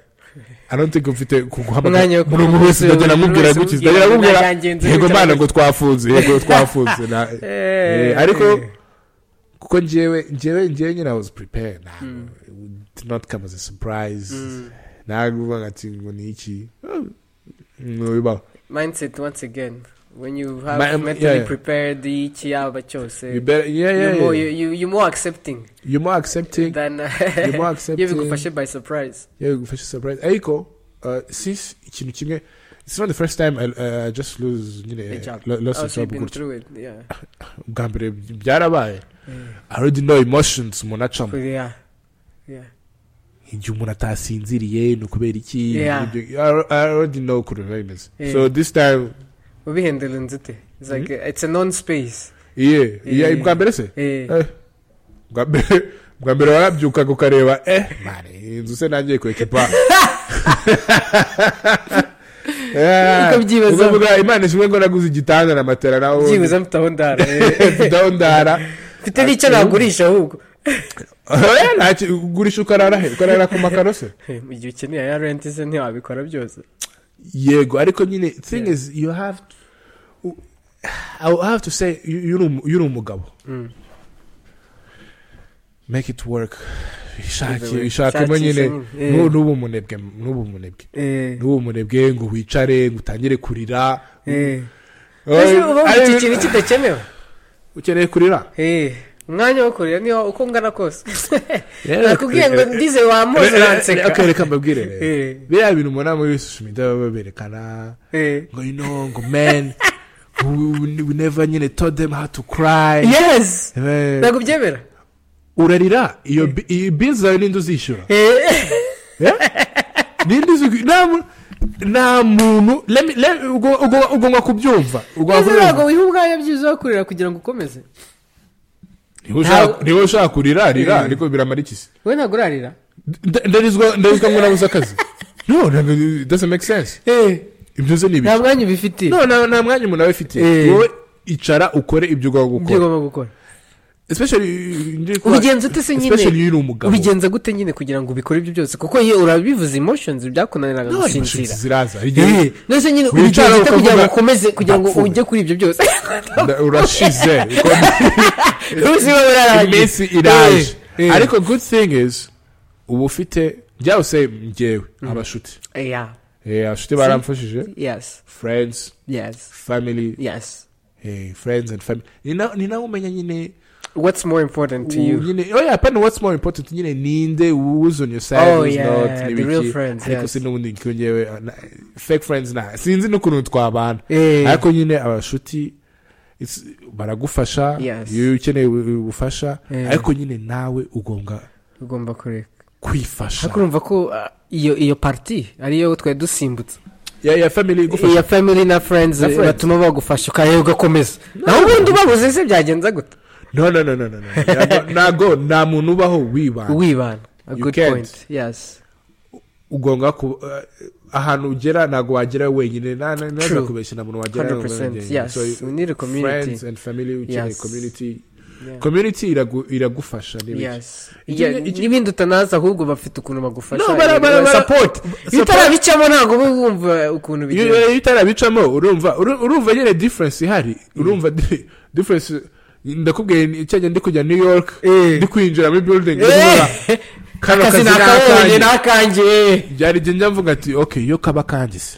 anatike mfite Umwanya wo kuguhamagara buri umuntu wese kuguhamagara, ndagenda buri amubwira wese umubwira gutya ndagenda amubwira byagenze yego gutya. mana ngo twafunze yego twafunze na- eh, ariko kuko njyewe njyewe njyewe nyine i was prepared ntabwo it did not come as a surprise Mm. ntabwo ati ngo ni iki Oh, ntibibaho mindset once again when you have Ma- um, mentally yeah. prepared ikiyaba cyose You better- yeah, yeah, you're more, you, yeah. you, you're more accepting you're more accepting than you're more iyo accepting bigufashe by surprise yewe bigufashe surprise ariko uh, since ikintu kimwe it's not the first time I, uh, I just lose nyine A job. lo- lost a also job been gutyo through it yeah bwa mbere byarabaye i already know emotions umuntu acamo yeah yeah igihe umuntu atasinziriye ni ukubera iki Yeah. ibyo- I- i already know ukuntu biba bimeze Yeah. so this time ubihendelenze ute it's like it's a non space iye iye Yeah. bwa mbere se eh Eh, bwa mbere bwa mbere warabyukaga ukareba eh mani iyi nzu se nanjye kwekipa Ukabyibazaho. ukavuga imana ishimwe ngo naguze igitanda na matera nawe byibuze mfite aho ndara eh. ndara mfite n'icyo nagurisha ahubwo ugurisha ukarara he ukarara ku makaro se Eh, mu gihe ukeneye ya renti se ntiwabikora byose yego ariko nyine thing Yeah. is you have to, u- I will have to say you- you uri umu- you uri umugabo Mm. make it work Either way. ishake ishakemo nyine Shakisha nyine. nu- Eh. n'ubu umunebwe n'ubu umunebwe eh n'ubu umunebwe ngo wicare ngo utangire kurira eh Ese Oy, uba wumva ari- iki kintu kidakenewe ukeneye kurira Eh, umwanya wo kurira niho uko ngana kose Rero- nakubwiye ngo ndize wamuzi Eh, eh, uranseka akareka mbabwire rero. Eh. biriya bintu mubona muri social media baba baberekana Eh. ngo you know ngo men we we never nyine told them how to cry yes Eh, ntabwo ubyemera urarira iyo bi- iyi bizi zawe ninde uzishyura Eh, Eh? ninde uzi nta mu- nta muntu let me- let- ugo- ugo- ugomba kubyumva ugomba ese ntabwo kubyumva wiha ubwanya byiza wo kurira kugira ngo ukomeze Niba ushaka- niba ushaka kurira rira ariko biramara iki se wowe ntabwo urarira Nda- ndarizwa ndarizwa ngo nabuze akazi no ntabwo it doesn't make sense ibyo ze ni ibiki nta mwanya ubifitiye no nta nta mwanya umuntu aba afitiye Eh. wowe icara ukore ibyo ugomba ibyo gukora ugomba gukora especially ngiye kuba- ubigenza ute se especially nyine iyo uri umugabo ubigenza gute nyine kugira ngo ubikore ibyo byose kuko ye urabivuze emotions byakunaniraga No, gusinzira ziraza Eh, igihe nose nyine wicara ubigenza ute kugira ngo ukavuga, ukomeze kugira ngo ndapfuye. ujye kuri ibyo byose nda- urashize uko- ubuzima burarangiye iminsi iraje Eh, eh. ariko good thing is uba ufite byaba se ngewe abashuti yeah Eh, abashuti baramfashije yes friends yes family yes eh, friends and family Ni na- ni nawe umenya nyine what's more important to u- you nyine oh yeah apana what's more important nyine ninde who's on your side Oh, who's yeah, not the n'ibiki. real friends, ariko yes. sinubundi ngewe ngewe ah, na- fake friends na sinzi n'ukuntu twabana eh ariko nyine abashuti it's- baragufasha Yes. iyo ukeneye ubu- ubufasha Eh. ariko nyine nawe ugomba ugomba kureka kwifasha ariko urumva ko ah, iyo iyo party ariyo twari dusimbutse ya ya family igufasha iya family na friends Na friends. batuma bagufasha ukareba ugakomeza naho ubundi ubabuze se byagenza gute no no no no no no. Ntabwo- ntabwo nta muntu ubaho wibana wibana a You good can't. point yes ugomba ku eh, ahantu ugera ntabwo wagera wenyine nta nta- ntaza True. kubeshya na muntu wagera 100% yes we need a friends community and family ukeneye Yes. community Yeah. community iragu- iragufasha n'ibiki. yes Iki- Yeah, iki- n'ibindi utanazi ahubwo bafite ukuntu bagufasha No, bara- bara- bara- support iyo utarabicamo ntabwo uba wumva ukuntu iyo bigenza iyo utarabicamo urumva uru- urumva nyine difference ihari urumva di- difference ndakubwiye ni- cyajya ndi kujya new york Eh. ndi kwinjira muri building ndi kuvuga, Eh, kano akazi kazi ni ni akabonye akanjye n'akanjye byari igihe njya mvuga ati okay iyo kaba kangise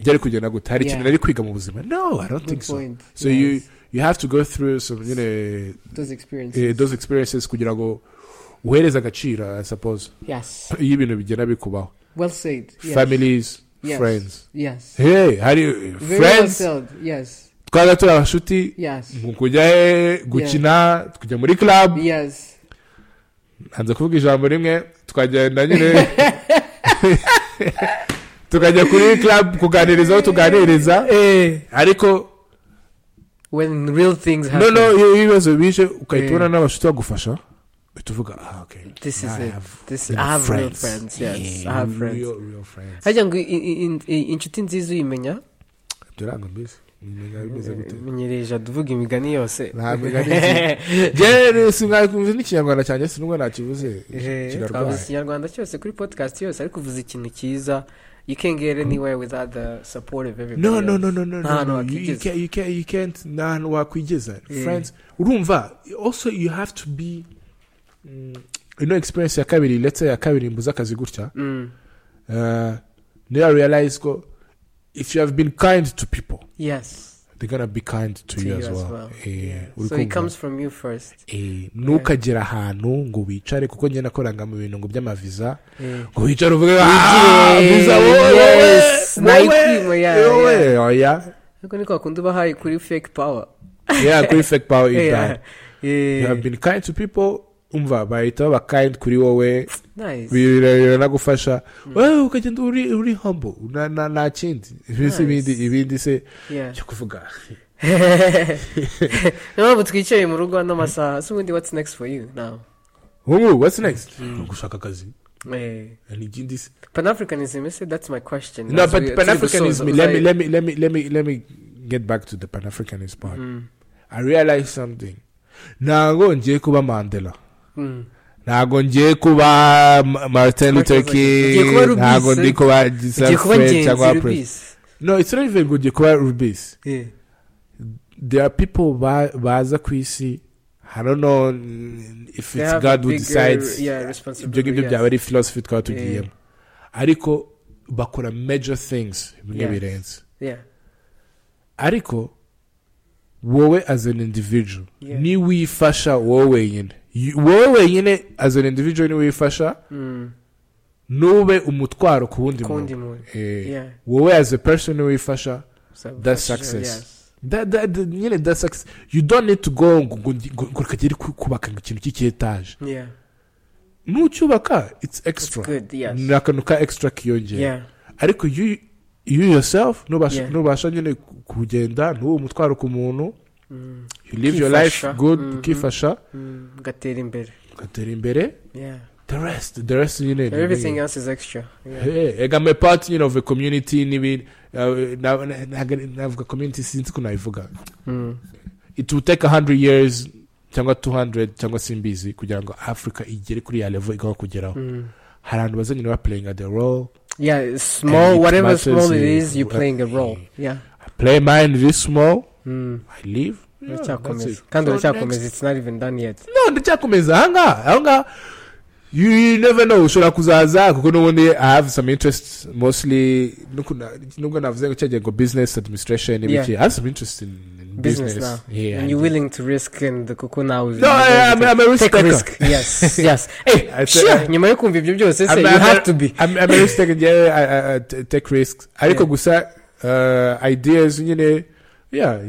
byari kugenda gute hari Yeah. ikintu nari kwiga mu buzima no i don't think so point. so Yes. you you have to go through some nyine those eh, experiences those experiences kugira ngo uhereze agaciro i suppose yes iyo ibintu bigenda bikubaho well said yes families Yes. friends yes hey hari very well friends said yes twaga turi abashuti yes mu kujya he gukina tukajya muri club yes hanze kuvuga ijambo rimwe tukagenda nyine tukajya kuri club kuganiriza aho tuganiriza eh ariko when real things no happen no iyo ibibazo bije ugahita Eh. ubona n'abashuti bagufasha uhita uvuga ah okay this is I it have this real i have real friends. friends yes i Yeah, have friends real- real friends. hajya ngo i- i- i- i- inshuti nziza uyimenya Byaranga mbese Mumenya bimeze gute? menyereje tuvuga imigani yose Nta migani Jye singakumva n'ikinyarwanda cyanjye sinubwo nakibuze Eh, twavuze kirarwaye ikinyarwanda cyose kuri podcast yose ariko uvuze ikintu cyiza you can get anywhere without the support of everybody no no else. no no no Nta no hantu no you, you, wakwigeza. can, you, can, you can't nta hantu wakwigeza Yeah. friends urumva also you have to be mm, you know experience ya kabiri let's say ya kabiri mbuze akazi gutya Mm. uh, niba realize ko if you have been kind to people yes they're gonna be kind to, you, as well, Eh, uri so it kumva? comes from you first Eh, ntukagere ahantu ngo wicare kuko njye nakoranga mu bintu ngo by'amaviza ngo wicare uvuge "Ah, Wigire, visa wowe, yes, wowe, Nike, oya, wowe, oya." ariko niko bakunda ubahaye kuri fake power Yeah, kuri fake power is Yeah. bad. Yeah. You have been kind to people, umva bahita baba kind kuri wowe Nice. biranagufasha wowe ukagenda uri uri humble na- na- nta kindi Mbese ibindi ibindi se Yeah. cyo kuvuga niyo mpamvu twicaye mu rugo ano masaha so ubundi what's next for you now ubu what's next gushaka akazi Eh, ni ikindi se pan-africanism ese that's my question No, As we- but Pan turi Africanism. gusoza, Let me uzayi- let me let me let me let me get back to the Pan Africanist part. I realized something. Ntago ngiye kuba Mandela. Mm. Ntago ngiye kuba Ma- Martin Luther Martin Luther King. Ngiye kuba King. Rubis, Ntago ndi eh? kuba ugiye Giselle kuba Fred cyangwa ingenzi Prince. rubisi No, it's not even good. Ngiye kuba Rubis. Yeah. There are people ba- baza ku isi. I don't know mm, if They it's have God a who bigger, decides. yeah, ibyo responsibility, ngibyo yes. byaba ari philosophy twaba Yeah. tugiyemo ariko bakora major things bimwe Yes. birenze Yeah. ariko wowe as an individual Yeah. ni wifasha wowe wenyine You- wowe wenyine as an individual ni wifasha Mm. nube umutwaro ku wundi Ku wundi muntu. muntu. Eh, Yeah. wowe as a person ni wifasha So, That's for sure, success. yes. That- that- that- nyine that's success. you don't need to go ngo ngo- ngo- ngo kagere kubaka ngo ikintu cy'icyetaje Yeah. nucyubaka it's extra It's good, yes. ni akantu ka extra kiyongera Yeah. ariko you, you yourself nubasha Yeah. nubasha nyine kugenda ntuwe umutwaro ku muntu Mm. you live your Ukifasha. life good Mhm. ukifasha Mm. Gatera imbere. ugatera imbere Yeah. the rest the rest nyine ni- Everything else is extra. Yeah. Hey, ega me part nyine of a community n'ibindi uh, na- na- na- navuga community sinzi ko nabivuga Mm. it will take 100 years cyangwa 200 cyangwa simbizi kugira ngo africa igere kuri ya level igomba kugeraho Mm. hari abantu bazanye na playing the role Yeah, small, it whatever matters, small it eh, is, you're wh- playing a role. Yeah. I play mine this small Mm. I leave Yeah, that's Uracyakomeza. it. Kandi So uracyakomeza, next- it's not even done yet. no ndacyakomeza ahangaha ahangaha you, you never know ushobora kuzaza kuko n'ubundi i have some interest mostly nuko na- nubwo navuze ngo cyagiye ngo business administration ibiki i have some interest in, in business, Business now. yeah And I you're do. willing to risk and kuko nawe no I, I'm, I'm a risk take a taker risk yes yes hey I say- sure nyuma yo kumva ibyo byose se I'm- you I'm a- have to be I'm, I'm a risk taker yeah I, I, I t- take risks ariko Yeah. gusa uh, ideas nyine yeah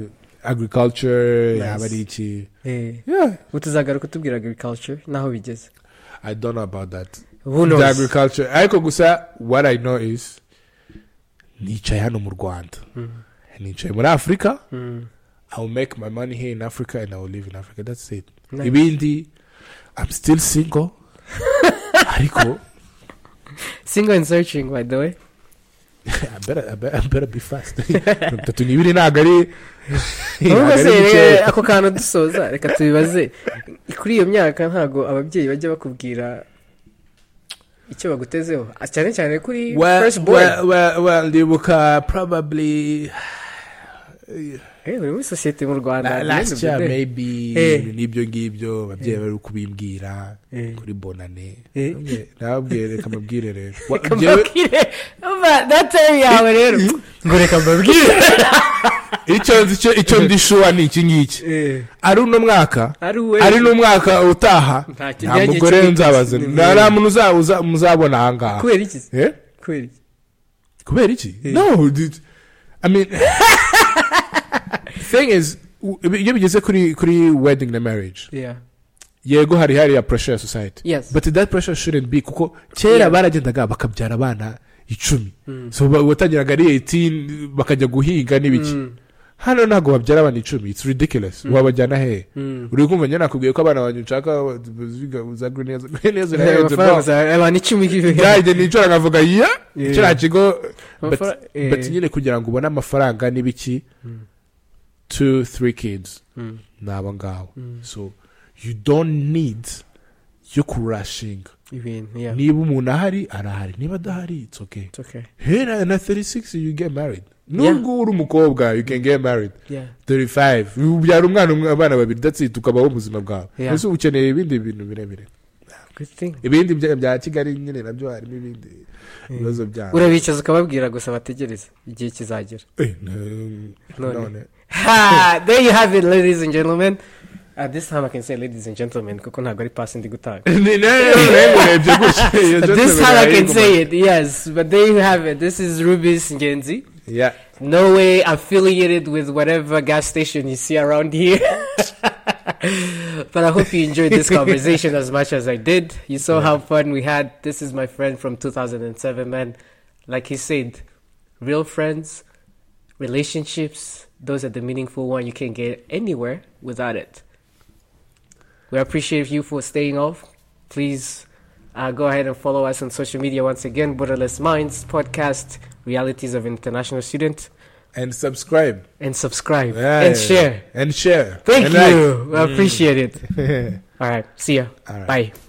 agriculture Nice. yaba ari iki Eh, yeah utazagaruka utubwira agriculture n'aho bigeze I don't know about that who the knows agriculture ariko gusa what i know is nicaye hano mu rwanda nicaye muri afurika Mm, i will make my money here in africa and i will live in africa that's it nice. ibindi i'm still single ariko single and searching by the way I better, I better, I better be fast bitatu n'ibiri ntabwo ari ahubwo ntabwo se ari reka bikeya. ako kantu dusoza reka tubibaze kuri iyo myaka ntago ababyeyi bajya bakubwira icyo bagutezeho Ah, cyane cyane kuri Well, first boy well, well, well, ndibuka probably Eh, buri muri sosiyete mu rwanda at la- the end of last the year day. maybe Eh. n'ibyo ngibyo ababyeyi bari kubimbwira Eh. kuri bonane Eh. nababwiye reka mabwire rero reka mbabwire umva datari yawe rero ngo reka mbabwire icyo nzi cyo- icyo ndi shuwa ni iki ngiki ari uno mwaka ari we ari n'umwaka utaha Nta nta kijyanye mugore cy'igiti. nzabaza nta nta muntu uza- uza- muzabona ahangaha kubera iki se? Eh? kubera iki kubera iki Eh. no dude. i mean thing is u- iyo bigeze kuri kuri wedding na marriage yeah yego hari hariya pressure ya society yes but that pressure shouldn't be kuko Yeah. kera baragendaga bakabyara abana icumi Mm. so ba- watangiraga ari 18 bakajya guhinga n'ibiki Mm, hano ntabwo babyara abana icumi it's ridiculous Mm. wabajyana hehe mm. uri kumva njye nakubwiye ko abana banjye nshaka baziga- za greneza greneza Eh, amafaranga za- abantu icumi yajye nicara nkavuga ya Yeah. kiriya kigo but Amafara- eh, but nyine kugira ngo ubone amafaranga n'ibiki Mm. two three kids mm, ni aba ngabo mm. so you don't need yo kurashinga ibintu yeah niba umuntu ahari arahari niba adahari it's okay it's okay here na- na 36 you get married Yeah. nubwo uri umukobwa you can get married yeah 35 ubyara umwana umwe abana babiri that's it ukabaho ubuzima bwawe Yeah. ese ukeneye ibindi bintu birebire good thing ibindi bya- bya kigali nyine nabyo harimo ibindi Eh. bibazo byabo urabicaza ukababwira gusa bategereze igihe kizagera Eh, na- None. none ha there you have it ladies and gentlemen at this time i can say ladies and gentlemen kuko ntabwo ari pasi ndi gutanga Ni- nawe urebye gutya iyo At this gentleman time I can arayiguma. say it, yes. But there you have it. This is Ruby's Genzi. Yeah. No way affiliated with whatever gas station you see around here. but I hope you enjoyed this conversation as much as I did. You saw how fun we had. This is my friend from 2007, man. Like he said, real friends, relationships, those are the meaningful one you can get anywhere without it. We appreciate you for staying off. Please uh, go ahead and follow us on social media once again. Borderless Minds podcast, realities of international student, and subscribe and subscribe Yeah, and yeah, share. and share Thank and you. I appreciate it. like. All right. See ya. All right. Bye.